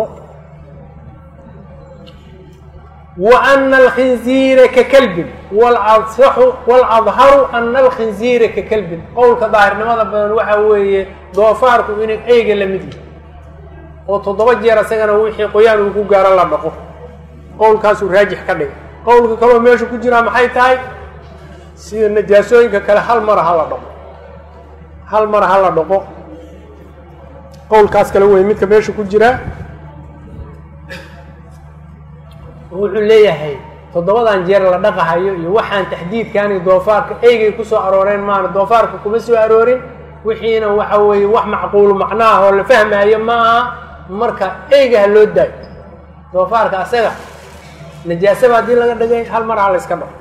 A: wa ana alkhinziira ka kelbin walasaxu waladharu ana alkhinziira ka kelbin qowlka daahirnimada badan waxa weeye doofaarku inuu eyga la mid yahay oo toddoba jeer isagana wixii qoyaan uu ku gaaro la dhaqo qowlkaasuu raajix ka dhigay qowlka kaloo meesha ku jiraa maxay tahay sida najaasooyinka kale hal mara hala dhaqo hal mara hala dhaqo qowlkaas kale wey midka meesha ku jiraa wuxuu leeyahay toddobadan jeer la dhaqahayo iyo waxaan taxdiidkaani doofaarka eygay kusoo arooreen maana doofaarka kuma soo aroorin wixiina waxa weeye wax macquulu macnaah oo la fahmaayo ma aha marka eyga ha loo daayo doofaarka asaga najaasaba haddii laga dhigay hal mar ha la yska dhaqo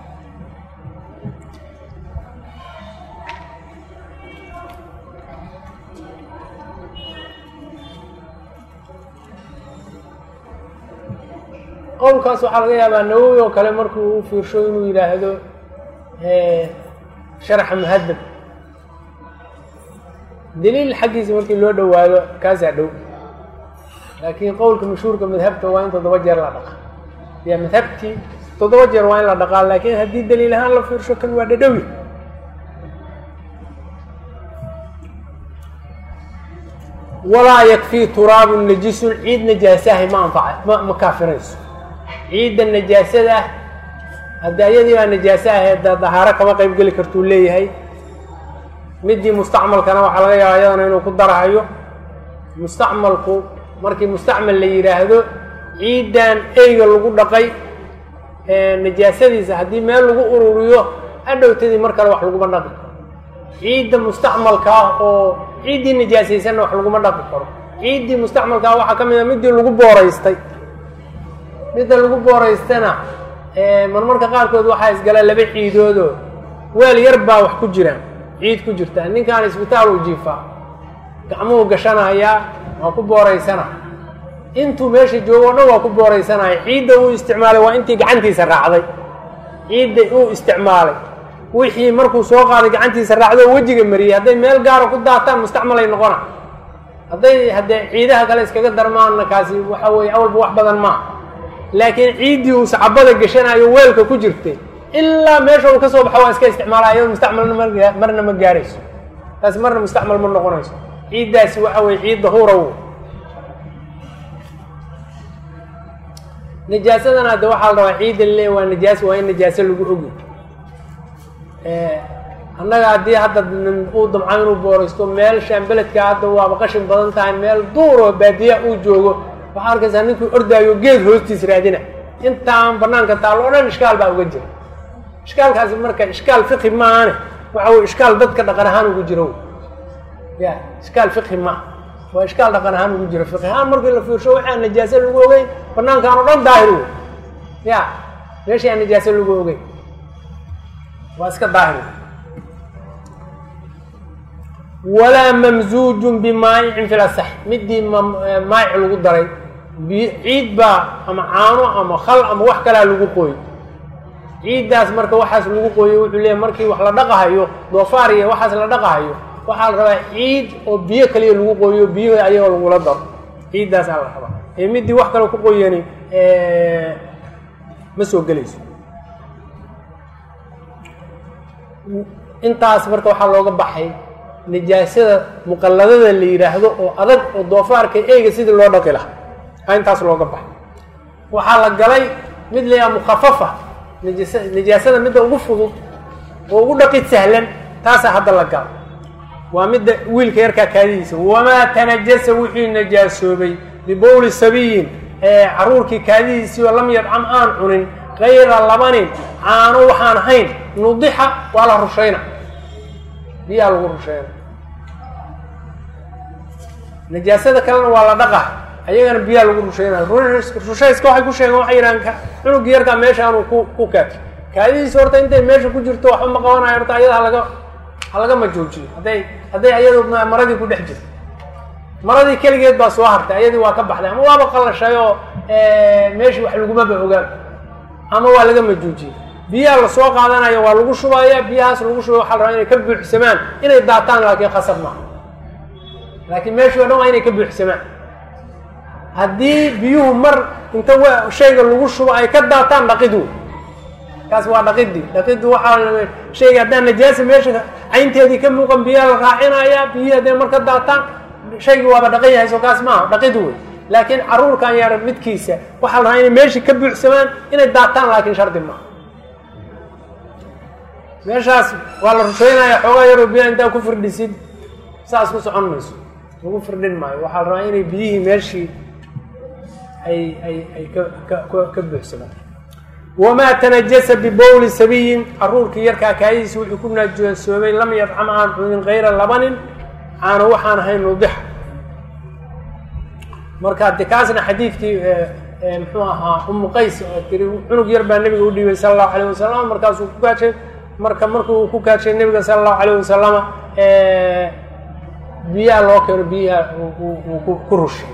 A: qowlkaas waxaa laga yaabaa nawowi oo kale markuu u fiirsho inuu yidhaahdo sharaxa muhadab daliil xaggiisa markii loo dhowaado kaasaa dhow laakiin qowlka mashhuurka madhabta waa in toddoba jeer la dhaqa ya madhabtii toddoba jeer waa in la dhaqaa laakiin haddii daliil ahaan la fiirsho kan waa dhadhowi walaa yakfii turaabun najisun ciid najaasahay ma anfaca ma ma kaafinayso ciidda najaasada haddi ayadii baa najaaso ahayd dahaaro kama qayb geli kartuu leeyahay midii mustacmalkana waxaa laga yaaba ayadana inuu ku darahayo mustacmalku markii mustacmal la yidhaahdo ciiddan eyga lagu dhaqay najaasadiisa haddii meel lagu ururiyo adhowtadii mar kale wax laguma dhaqi karo ciidda mustacmalka ah oo ciiddii najaasaysanna wax laguma dhaqi karo ciiddii mustacmalka ah waxaa ka mid a midii lagu booraystay midda lagu booraystana marmarka qaarkood waxaa isgala laba ciidoodoo weel yar baa wax ku jiraan ciid ku jirta ninkaan isbitaal u jiifaa gacmuhu gashanayaa waa ku booraysana intuu meesha joogo o dhan waa ku booraysanaya ciidda uu isticmaalay waa intii gacantiisa raacday ciidda uu isticmaalay wixii markuu soo qaaday gacantiisa raacdo oo wejiga mariyey hadday meel gaara ku daataan mustacmalay noqona hadday haddee ciidaha kale iskaga darmaanna kaasi waxa weeye awalba wax badan maaha laakiin ciiddii uu sacabada gashanayo weelka ku jirtay ilaa meesha uu ka soo baxo waa iska isticmaala iyado mustacmalna marna ma gaarayso taasi marna mustacmal ma noqonayso ciiddaasi waxa weye ciid dahuura w najaasadana hadde waxaa la rabaa ciidda le waa najaas waa in najaaso lagu ogi annaga haddii hadda uu damco inuu booraysto meel shaambeledka hadda waaba qashin badan tahay meel duur oo baadiya uu joogo waxaa arkaysaa ninkuu ordaayo geed hoostiis raadina intaan banaanka taalo o dhan ishkaal baa uga jira ishkaalkaasi marka ishkaal fiqhi maahane waxa wey ishkaal dadka dhaqan ahaan ugu jiro ya ishkaal fiqhi maa waa ishkaal dhaqan ahaan ugu jiro fiqhi ahaan markii la fiirsho waxaa najaase lagu ogeyn banaankaan o dhan daahir wey ya meeshii aan najaase lagu ogeyn waa iska daahir walaa mamzuujun bimaayicin fi lasax midii maayic lagu daray ciid baa ama caano ama khal ama wax kalaa lagu qooyo ciiddaas marka waxaas lagu qooyo wuxuu leeyahy markii wax la dhaqahayo doofaar iyo waxaas la dhaqahayo waxaa la rabaa ciid oo biyo kaliya lagu qooyo biyo ayagoo lagula daro ciiddaasaa la rabaa ee midii wax kale ku qoyani ma soo gelayso intaas marka waxaa looga baxay najaasada muqalladada la yidhaahdo oo adag oo doofaarka eyga sidii loo dhaqi lahaa a intaas looga baxay waxaa la galay mid la yaha mukhafafa najas najaasada midda ugu fudud oo ugu dhaqid sahlan taasaa hadda la gala waa midda wiilka yarkaa kaadidiisa wamaa tanajasa wixii najaasoobay bibowli sabiyin ee caruurkii kaadidiisii oo lam yadcam aan cunin kayra labanin caano waxaan ahayn nudixa waa la rushayna biyaa lagu rushayna najaasada kalena waa la dhaqa ayagana biyaa lagu rushaynaya rushayska waxay ku sheegeen waxay yidhahaan cunugii yarkaa meeshaanu ku ku kaati kaadidiisa horta intay meesha ku jirto waxba ma qabanayo horta ayada halaga halaga majoojiyo hadday hadday ayadu maradii ku dhex jirto maradii keligeed baa soo hartay ayadii waa ka baxday ama waaba qalashay oo meeshii wax lagumaba ogaan ama waa laga majuujiyey biyaha lasoo qaadanaya waa lagu shubaya biyahaas lagu shubay waxa la rabaa inay ka buuxsamaan inay daataan laakiin khasab maaha laakiin meeshii o dhan waa inay ka buuxsamaan haddii biyuhu mar inta w shayga lagu shubo ay ka daataan dhaqid wey kaas waa dhaqidii dhaqidii waxaa shayga haddaan najaasa meesha caynteedii ka muuqan biyaha la raacinaya biyihii hadday mar ka daataan shaygii waaba dhaqan yahay soo kaas maaha dhaqid wey laakiin caruurkan yar midkiisa waxaa la rabaa inay meeshii ka buuxsamaan inay daataan laakiin shardi maaha meeshaas waa la rusheynaya xoogaa yaroo biyaha intaa ku firdhisid saas ku socon mayso lagu firdhin maayo waxaa la rabaa inay biyihii meeshii ay ay ay ka ka ka buuxsamaan wamaa tanajasa bibowli sabiyin caruurkii yarkaa kaayadiisa wuxuu ku najaasoobay lam yadcam aan cunin kayra labanin aana waxaan ahayn nudixa marka de kaasna xadiidkii muxuu ahaa umu qays oo tiri cunug yar baa nebiga u dhiibay sala allahu alayh wasalam markaasuu ku kaashay marka markuu ku kaashay nebiga sala allahu alayh wasalama biyaha loo keeno biyaha uu ku rushay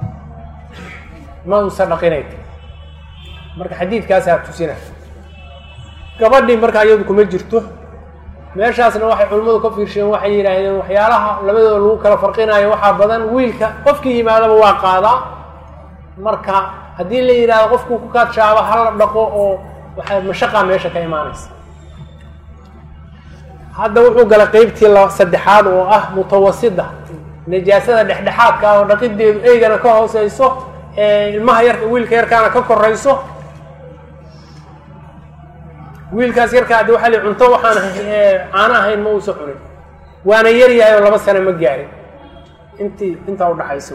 A: ma uusa dhaqinay marka xadiidkaasaa tusina gabadhii marka iyadu kuma jirto meeshaasna waxay culimmadu ka fiirsheen waxay yidhaahdeen waxyaalaha labadooda lagu kala farqinayo waxaa badan wiilka qofkii yimaadaba waa qaadaa marka haddii la yidhahdo qofkuu ku kaadshaabo hala dhaqo oo waxaa mashaqaa meesha ka imaanaysa hadda wuxuu galay qeybtii la saddexaad oo ah mutawasida najaasada dhexdhexaadka oo dhaqideedu eygana ka hooseyso ilmaha yarka wiilka yarkaana ka korayso wiilkaas yarkaa adi waxa li cunto waxaan caano ahayn ma uusa cunin waana yar yahay oo laba sano ma gaarin intii intaa udhaxaysa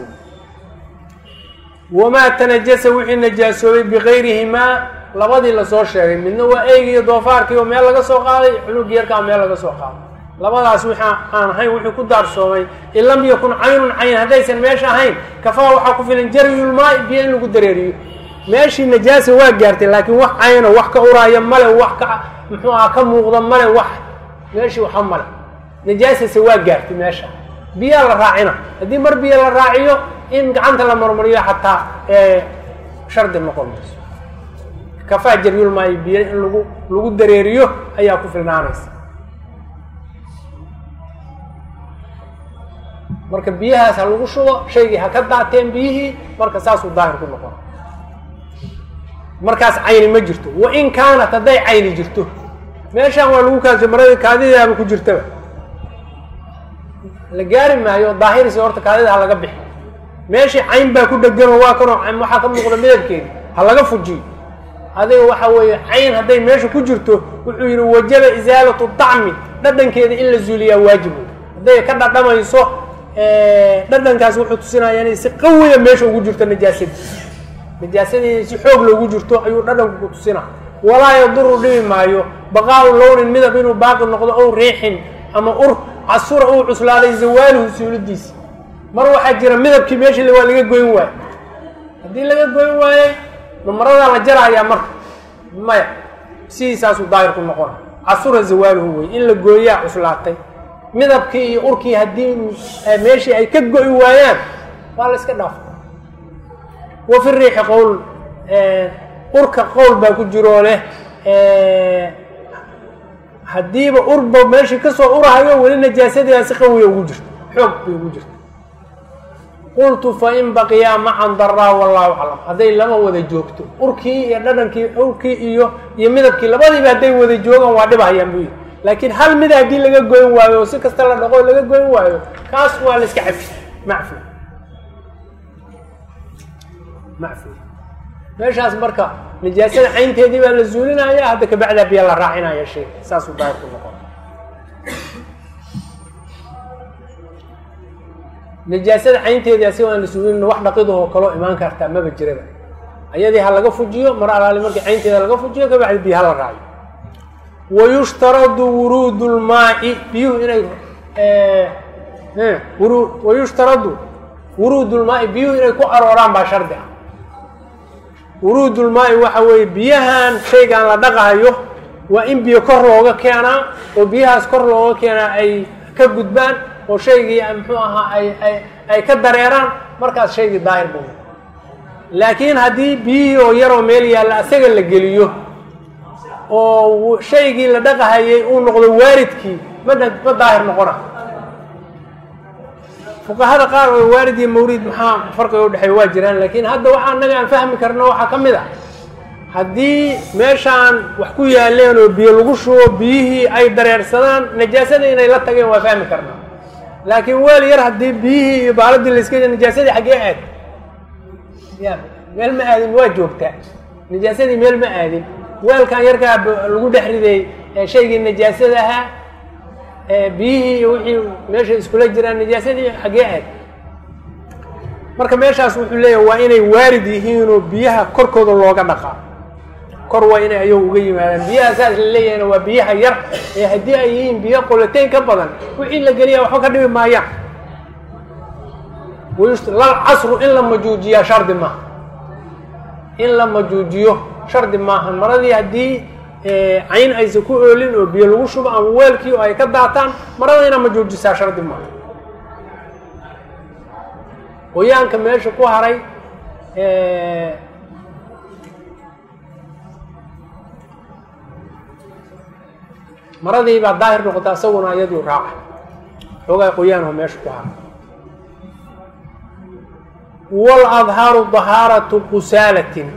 A: wamaa tanajasa wixii najaasoobay bikayrihimaa labadii lasoo sheegay midna waa eygi iyo doofaarkii oo meel laga soo qaaday cunugii yarkaa meel laga soo qaaday labadaas wixi aan ahayn wuxuu ku daarsoomay in lam yakun caynun cayn haddaysan meesha ahayn kafaa waxaa ku filan jaryulmaai biyo in lagu dareeriyo meeshii najaasa waa gaartay laakiin wax cayno wax ka uraaya male wax ka muxuu aha ka muuqda male wax meeshii waxa male najaasase waa gaartay meesha biyaa la raacina haddii mar biyo la raaciyo in gacanta la marmariyo xataa shardi noqon mayso kafaa jaryulmaayo biyo in lagu lagu dareeriyo ayaa ku filnaanaysa marka biyahaas ha lagu shubo shaygii ha ka daateen biyihii marka saasuu daahir ku noqon markaas cayni ma jirto wa in kaanat hadday cayni jirto meeshaan waa lagu kaasho marada kaadidaaba ku jirtaba la gaari maayo daahirisi horta kaadida ha laga bixi meeshii cayn baa ku dheganoo waa kanoo waxaa ka muuqda midabkeedi ha laga fujiyo adiga waxa weeye cayn hadday meesha ku jirto wuxuu yidhi wajaba isaalatu dacmi dhadhankeeda in la zuuliyaa waajibu hadday ka dhadhamayso dhadhankaas wuxuu tusinaya inay si qawiya meesha ugu jirto najaasadii najaasadii si xoog loogu jirto ayuu dhadhanku ku tusina walaa yaduru dhibi maayo baqaau lownin midab inuu baaqi noqdo ow riixin ama ur casura uu cuslaaday zawaaluhu suulidiisi mar waxaa jira midabkii meeshii waa laga goyn waayo haddii laga goyn waayey mamaradaa la jarahayaa marka maya sidiisaasuu daahir ku noqona casura zawaaluhu wey in la gooyaa cuslaatay midabkii iyo urkii haddii meeshii ay ka go'i waayaan waa la iska dhaafa wa fi riixi qowl urka qowl baa ku jiroo leh haddiiba urba meeshii kasoo urahayo weli najaasadii si qawiya ugu jirto xoog bay ugu jirta qultu fain baqiyaa macan daraa wallahu aclam hadday lama wada joogto urkii iyo dhadhankii urkii iyo iyo midabkii labadiiba hadday wada joogaan waa dhibahayaan buu yidhi laakiin hal mida haddii laga goyn waayo oo si kasta la dhaqo laga goyn waayo kaas waa la iska cafi macfi macfi meeshaas marka najaasada caynteedii baa la zuulinaya hadda kabacdaa biya la raacinaya shay saasuu daahir ku noqon najaasada caynteedii asiga aan la suulin wax dhaqidahoo kaloo imaan kartaa maba jiraba ayadii ha laga fujiyo mar alaali markii caynteeda laga fujiyo kabacdi biyo hala raaciyo wayushtaradu wuruud lmaai biyuhu inay wuru wayushtaradu wuruud lmaai biyuhu inay ku arooraan baa shardi ah wuruud lmaai waxa weeye biyahan shaygaan la dhaqahayo waa in biyo kor looga keenaa oo biyahaas kor looga keenaa ay ka gudbaan oo shaygii muxuu ahaa ay ay ay ka dareeraan markaas shaygii daahir buu laakiin haddii biyihii oo yaroo meel yaalla asaga la geliyo oo shaygii la dhaqahayay uu noqdo waaridkii ma ma daahir noqona fuqahada qaar oo waarid iyo mawrid maxaa farqiga udhexeeya waa jiraan laakiin hadda waxa anaga aan fahmi karno waxaa ka mid ah haddii meeshaan wax ku yaaleen oo biyo lagu shubo biyihii ay dareersadaan najaasada inay la tageen waa fahmi karnaa laakiin weel yar haddii biyihii iyo baaladii layska najaasadii xaggee aad ya meel ma aadin waa joogtaa najaasadii meel ma aadin weelkan yarkaa lagu dhex riday shaygii najaasada ahaa biyihii iyo wixii meesha iskula jiraan najaasadii xaggee aad marka meeshaas wuxuu leeyahay waa inay waarid yihiinoo biyaha korkooda looga dhaqaa kor waa inay ayagu uga yimaadaan biyaha saas la leeyahayna waa biyaha yar ee haddii ay yihiin biyo qulateyn ka badan wixii la geliya waxba ka dhibi maayaan lal casru in la majuujiyaa shardi maaha in la majuujiyo shardi maaha maradii haddii cayn aysan ku oolin oo biyo lagu shubo ama weelkii oo ay ka daataan marada inaa majuujisaa shardi maaha qoyaanka meesha ku haray maradii baa daahir noqota isaguna iyaduu raaca xoogaa qoyaanoo meesha ku haray waladhaaru dahaaratu qusaalatin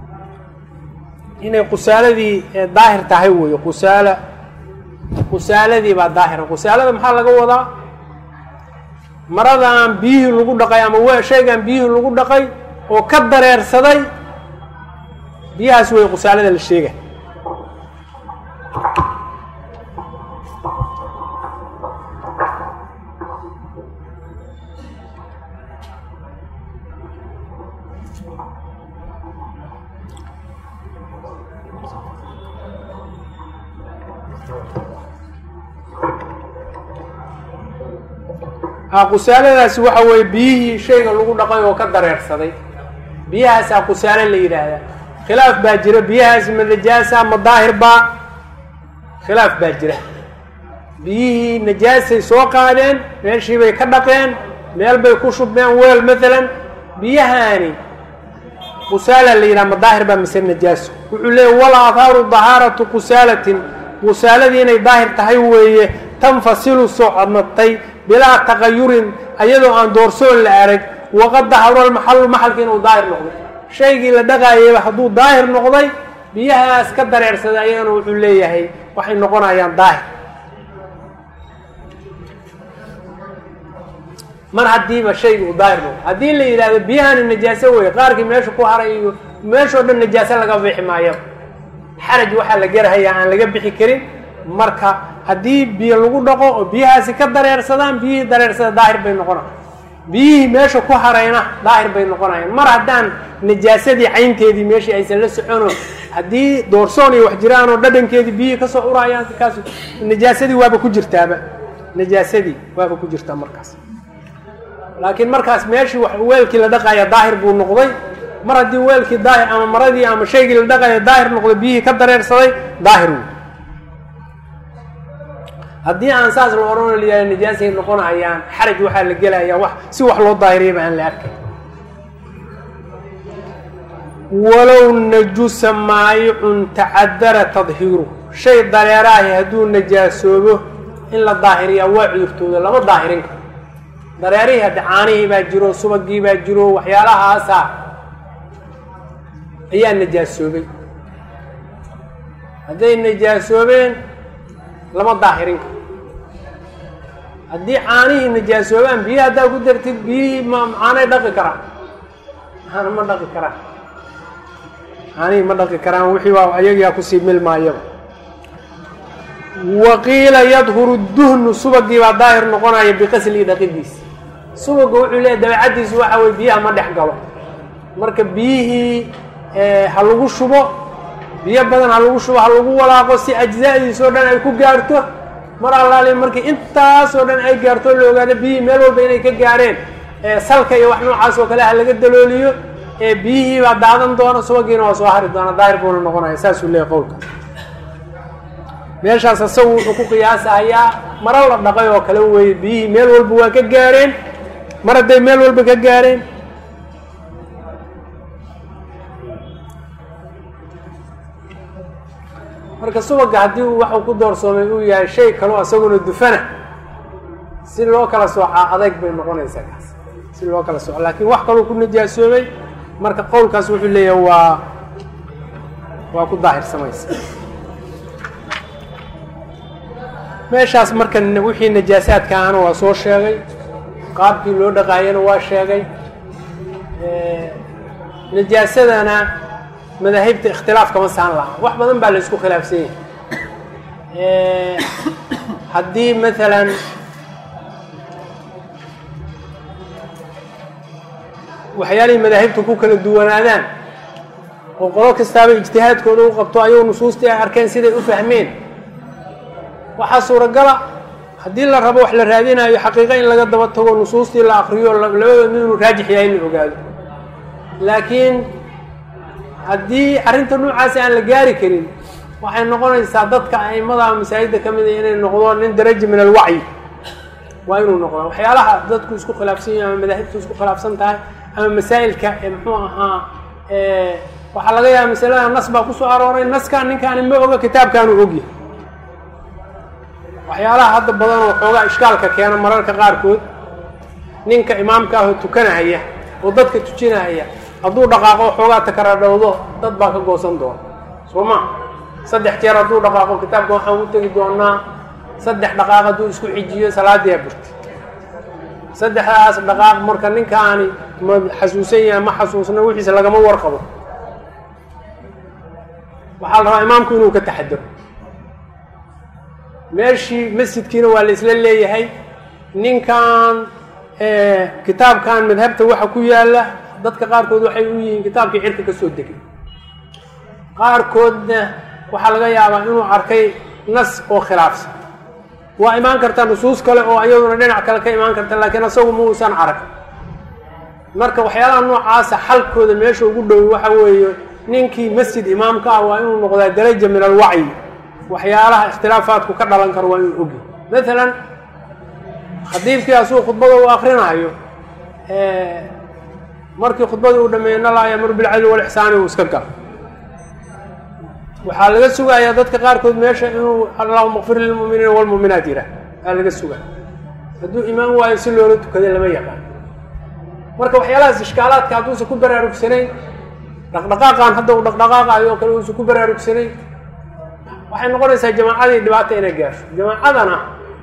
A: inay qusaaladii daahir tahay weeye qusaala qusaaladii baa daahira qusaalada maxaa laga wadaa maradan biyihii lagu dhaqay ama w shaygan biyihii lagu dhaqay oo ka dareersaday biyahaas wey qusaalada la sheega qusaaladaasi waxa weeye biyihii shayga lagu dhaqay oo ka dareersaday biyahaasaa qusaalo la yidhaahdaa khilaaf baa jira biyahaasi ma najaasa ma daahir baa khilaaf baa jira biyihii najaasay soo qaadeen meeshii bay ka dhaqeen meel bay ku shubmeen weel maalan biyahaani qusaala la yidhaha ma daahir baa mise najaaso wuxuu leeyay wal aahaaru dahaaratu qusaalatin qusaaladii inay daahir tahay weeye tanfasilu socodnatay bilaa taqayurin ayadoo aan doorsoon la arag waqad daharo lmaxalu maxalki inuu daahir noqday shaygii la dhaqaayayba hadduu daahir noqday biyahaas ka dareersaday ayagana wuxuu leeyahay waxay noqonayaan daahir mar haddiiba shayga uu daahir noqdo haddii la yidhahdo biyahani najaaso wey qaarkii meesha ku haray iyo meeshao dhan najaaso laga bixi maayo xaraj waxaa la gerahayaa aan laga bixi karin marka haddii biyo lagu dhaqo oo biyahaasi ka dareersadaan biyihii dareersada daahir bay noqonaya biyihii meesha ku harayna daahir bay noqonayaan mar haddaan najaasadii caynteedii meeshii aysan la socono haddii doorsoon iyo wax jiraan oo dhadhankeedii biyihii kasoo urayaan kaas najaasadii waaba ku jirtaaba najaasadii waaba ku jirtaa markaas laakiin markaas meeshii wax weelkii la dhaqaya daahir buu noqday mar haddii weelkii daahir ama maradii ama shaygii la dhaqaya daahir noqday biyihii ka dareersaday daahir wey haddii aan saas la odhan layahay najaasay noqonayaan xaraj waxaa la gelayaa wax si wax loo daahiriyaba aan la arkay walow najusa maayicun tacadara tadhiiru shay dareeraahi hadduu najaasoobo in la daahiriyaa waa cudurtooda lama daahirin karo dareerihii haddi caanihii baa jiro subagii baa jiro waxyaalahaasa ayaa najaasoobay hadday najaasoobeen lama daahirin karo haddii caanihii najaasoobaan biyihi haddaa ku dartid biyihii ma caanay dhaqi karaan caana ma dhaqi karaan caanihii ma dhaqi karaan wixii waa ayagaa kusii milmaayaba waqiila yadhuru duhnu subagii baa daahir noqonaya biqaslii dhaqidiisa subaga wuxuu leeyahy dabeecaddiisu waxa weye biyaha ma dhex galo marka biyihii ha lagu shubo biyo badan ha lagu shubo ha lagu walaaqo si ajzaadiisoo dhan ay ku gaarto mar allaali markii intaasoo dhan ay gaarto la ogaado biyihii meel walba inay ka gaareen salka iyo wax noocaas oo kale ha laga dalooliyo biyihii baa daadan doona subagiina waa soo hari doona daahir buuna noqonaya saasuu leeyahy qowlkaas meeshaas asagu wuxuu ku qiyaasahayaa maro la dhaqay oo kale weeye biyihii meel walba waa ka gaareen mar hadday meel walba ka gaareen marka subaga haddii waxuu ku doorsoomay uu yahay shay kaloo isaguna dufana si loo kala soocaa adayg bay noqonaysaa kaas si loo kala sooco laakiin wax kaloo ku najaasoobay marka qowlkaas wuxuu leeyahay waa waa ku daahirsamaysa meeshaas marka wixii najaasaadka ahna waa soo sheegay qaabkii loo dhaqaayana waa sheegay najaasadana madaahibta ikhtilaaf kama saan laha wax badan baa la isku khilaafsan yahay haddii maalan waxyaalihii madaahibta ku kala duwanaadaan oo qolo kastaaba ijtihaadkooda u qabto ayuu nusuustii ay arkeen siday u fahmeen waxaa suuragala haddii la rabo wax la raadinayo xaqiiqa in laga daba tago nusuustii la akriyo labadooda mid inuu raajix yahay in la ogaado laakiin haddii arrinta noocaasi aan la gaari karin waxay noqonaysaa dadka aimada masaajidda ka mid a inay noqdo nin daraja min alwacyi waa inuu noqdo waxyaalaha dadku isku khilaafsan yahay ama madaahibtu isku khilaafsan tahay ama masaa'ilka ee muxuu ahaa waxaa laga yaaba masalada nas baa kusoo arooray naskaan ninkaani ma oga kitaabkaanu ogyahay waxyaalaha hadda badan oo xoogaa ishkaalka keena mararka qaarkood ninka imaamka ahoo tukanahaya oo dadka tujinahaya hadduu dhaqaaqo xoogaa takaradhowdo dad baa ka goosan doona soo ma saddex jeer hadduu dhaqaaqo kitaabka waxaan u tegi doonaa saddex dhaqaaq hadduu isku xijiyo salaadii burti saddexdaas dhaqaaq marka ninkaani ma xasuusan yahay ma xasuusna wixiisa lagama warqabo waxaa la rabaa imaamku inuu ka taxadaro meeshii masjidkiina waa la isla leeyahay ninkan kitaabkan madhabta waxa ku yaala dadka qaarkood waxay u yihiin kitaabkii cirka ka soo degay qaarkoodna waxaa laga yaabaa inuu arkay nas oo khilaafsan waa imaan karta nusuus kale oo iyaduna dhinac kale ka imaan karta laakiin asagu ma uusan arag marka waxyaalaha noocaasa xalkooda meesha ugu dhow waxa weeye ninkii masjid imaamka ah waa inuu noqdaa daraja min alwacyi waxyaalaha ikhtilaafaadku ka dhalan karo waa inuu ogi maalan khadiibkii asuu khudbada uu akrinayo markii khudbadii uu dhameeyey nalaa yamuru bilcadli walixsaani uu iska galo waxaa laga sugayaa dadka qaarkood meesha inuu allahuma kfir lilmu'miniina walmu'minaat yidhaah aa laga sugaya hadduu imaan waayo si loola tukada lama yaqaan marka waxyaalahaas ishkaalaadka hadduusan ku baraarugsanayn dhaqdhaqaaqan hadda uu dhaqdhaqaaqayo oo kale uusan ku baraarugsanayn waxay noqonaysaa jamaacadii dhibaata inay gaasho jamaacadana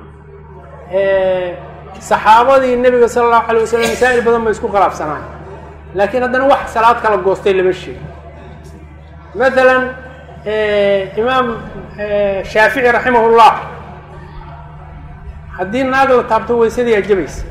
A: saxaabadii nebiga sala allahu alay wasalam masaa'il badan bay isku khilaafsanaayo laakiin haddana wax salaad kala goostay lama sheego maalan imaam shaafici raximahullah haddii naag la taabto weysadii aa jabaysa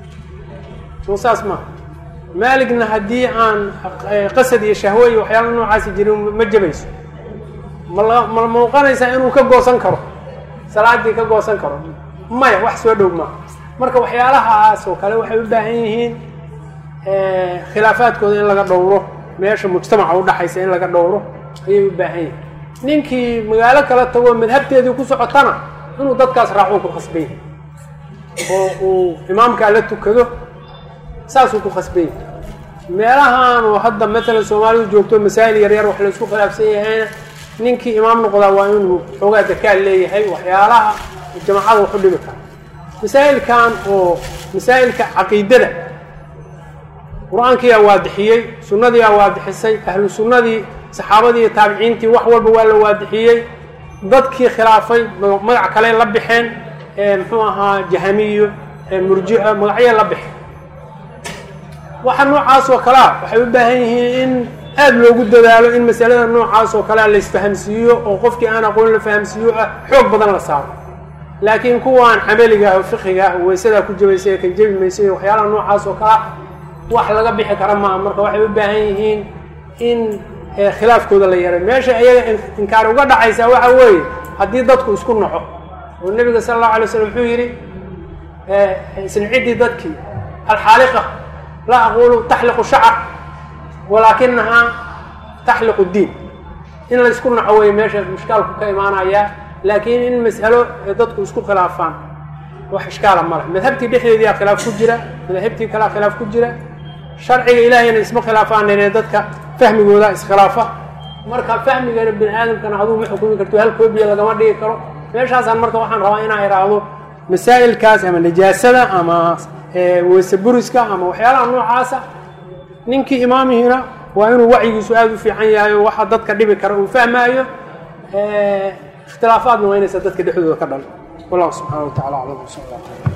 A: soo saas maaha maaligna haddii aan qasad iyo shahwo iyo waxyaala noocaasi jirin ma jabayso mala ma muuqanaysaa inuu ka goosan karo salaadii ka goosan karo maya wax soo dhow maaha marka waxyaalahaas oo kale waxay u baahan yihiin khilaafaadkooda in laga dhowro meesha mujtamaca udhaxaysa in laga dhowro ayay u baahan yihin ninkii magaalo kala tago madhabteedii ku socotana inuu dadkaas raacuu ku khasban yahay oo uu imaamkaa la tukado saasuu ku khasban yahay meelahan oo hadda matalan soomaalidu joogto masaa'il yaryar wax la isku khilaafsan yahayna ninkii imaam noqdaa waa inuu xoogaa dakaal leeyahay waxyaalaha jamacada waxu dhibi kara masaa'ilkan oo masaa'ilka caqiidada qur-aankiyaa waadixiyey sunnadiyaa waadixisay ahlu sunnadii saxaabadii iyo taabiciintii wax walba waa la waadixiyey dadkii khilaafay magac kale la baxeen muxuu ahaa jahamiyo murjia magacyo la baxeen waxa noocaas oo kalea waxay u baahan yihiin in aada loogu dadaalo in masalada noocaas oo kalea la isfahamsiiyo oo qofkii aan aqoon la fahamsiiyo ah xoog badan la saaro laakiin kuwaan camaliga ah oo fiqiga ah weysadaa ku jabaysa kan jebi maysa iyo waxyaalaha noocaas oo kalea wax laga bixi kara maaha marka waxay u baahan yihiin in khilaafkooda la yaray meesha iyaga inkaar uga dhacaysaa waxa weeye haddii dadku isku naco oo nebiga sala allahu alay slam wuxuu yidhi isniciddii dadkii alxaaliqa laa aqulu taxliqu shacar walaakinahaa taxliqu diin in la isku naco wey meesha ishkaalku ka imaanayaa laakiin in mas'alo dadku isku khilaafaan wax ishkaala male madhabtii dhexdeediyaa khilaaf ku jira madaahibtii kalea khilaaf ku jira sharciga ilaahayna isma khilaafaaninee dadka fahmigooda iskhilaafa marka fahmigana bini aadamkana aduu ma xukumi karto hal koobiya lagama dhigi karo meeshaasaan marka waxaan rabaa inaan idhaahdo masaa'ilkaas ama najaasada ama weyse buriska ama waxyaalaha noocaasa ninkii imaamihiina waa inuu wacyigiisu aada u fiican yahay oo waxa dadka dhibi kara uu fahmaayo ikhtilaafaadna waa inaysa dadka dhexdooda ka dhalo wallahu subxana wa tacala aclam sal allah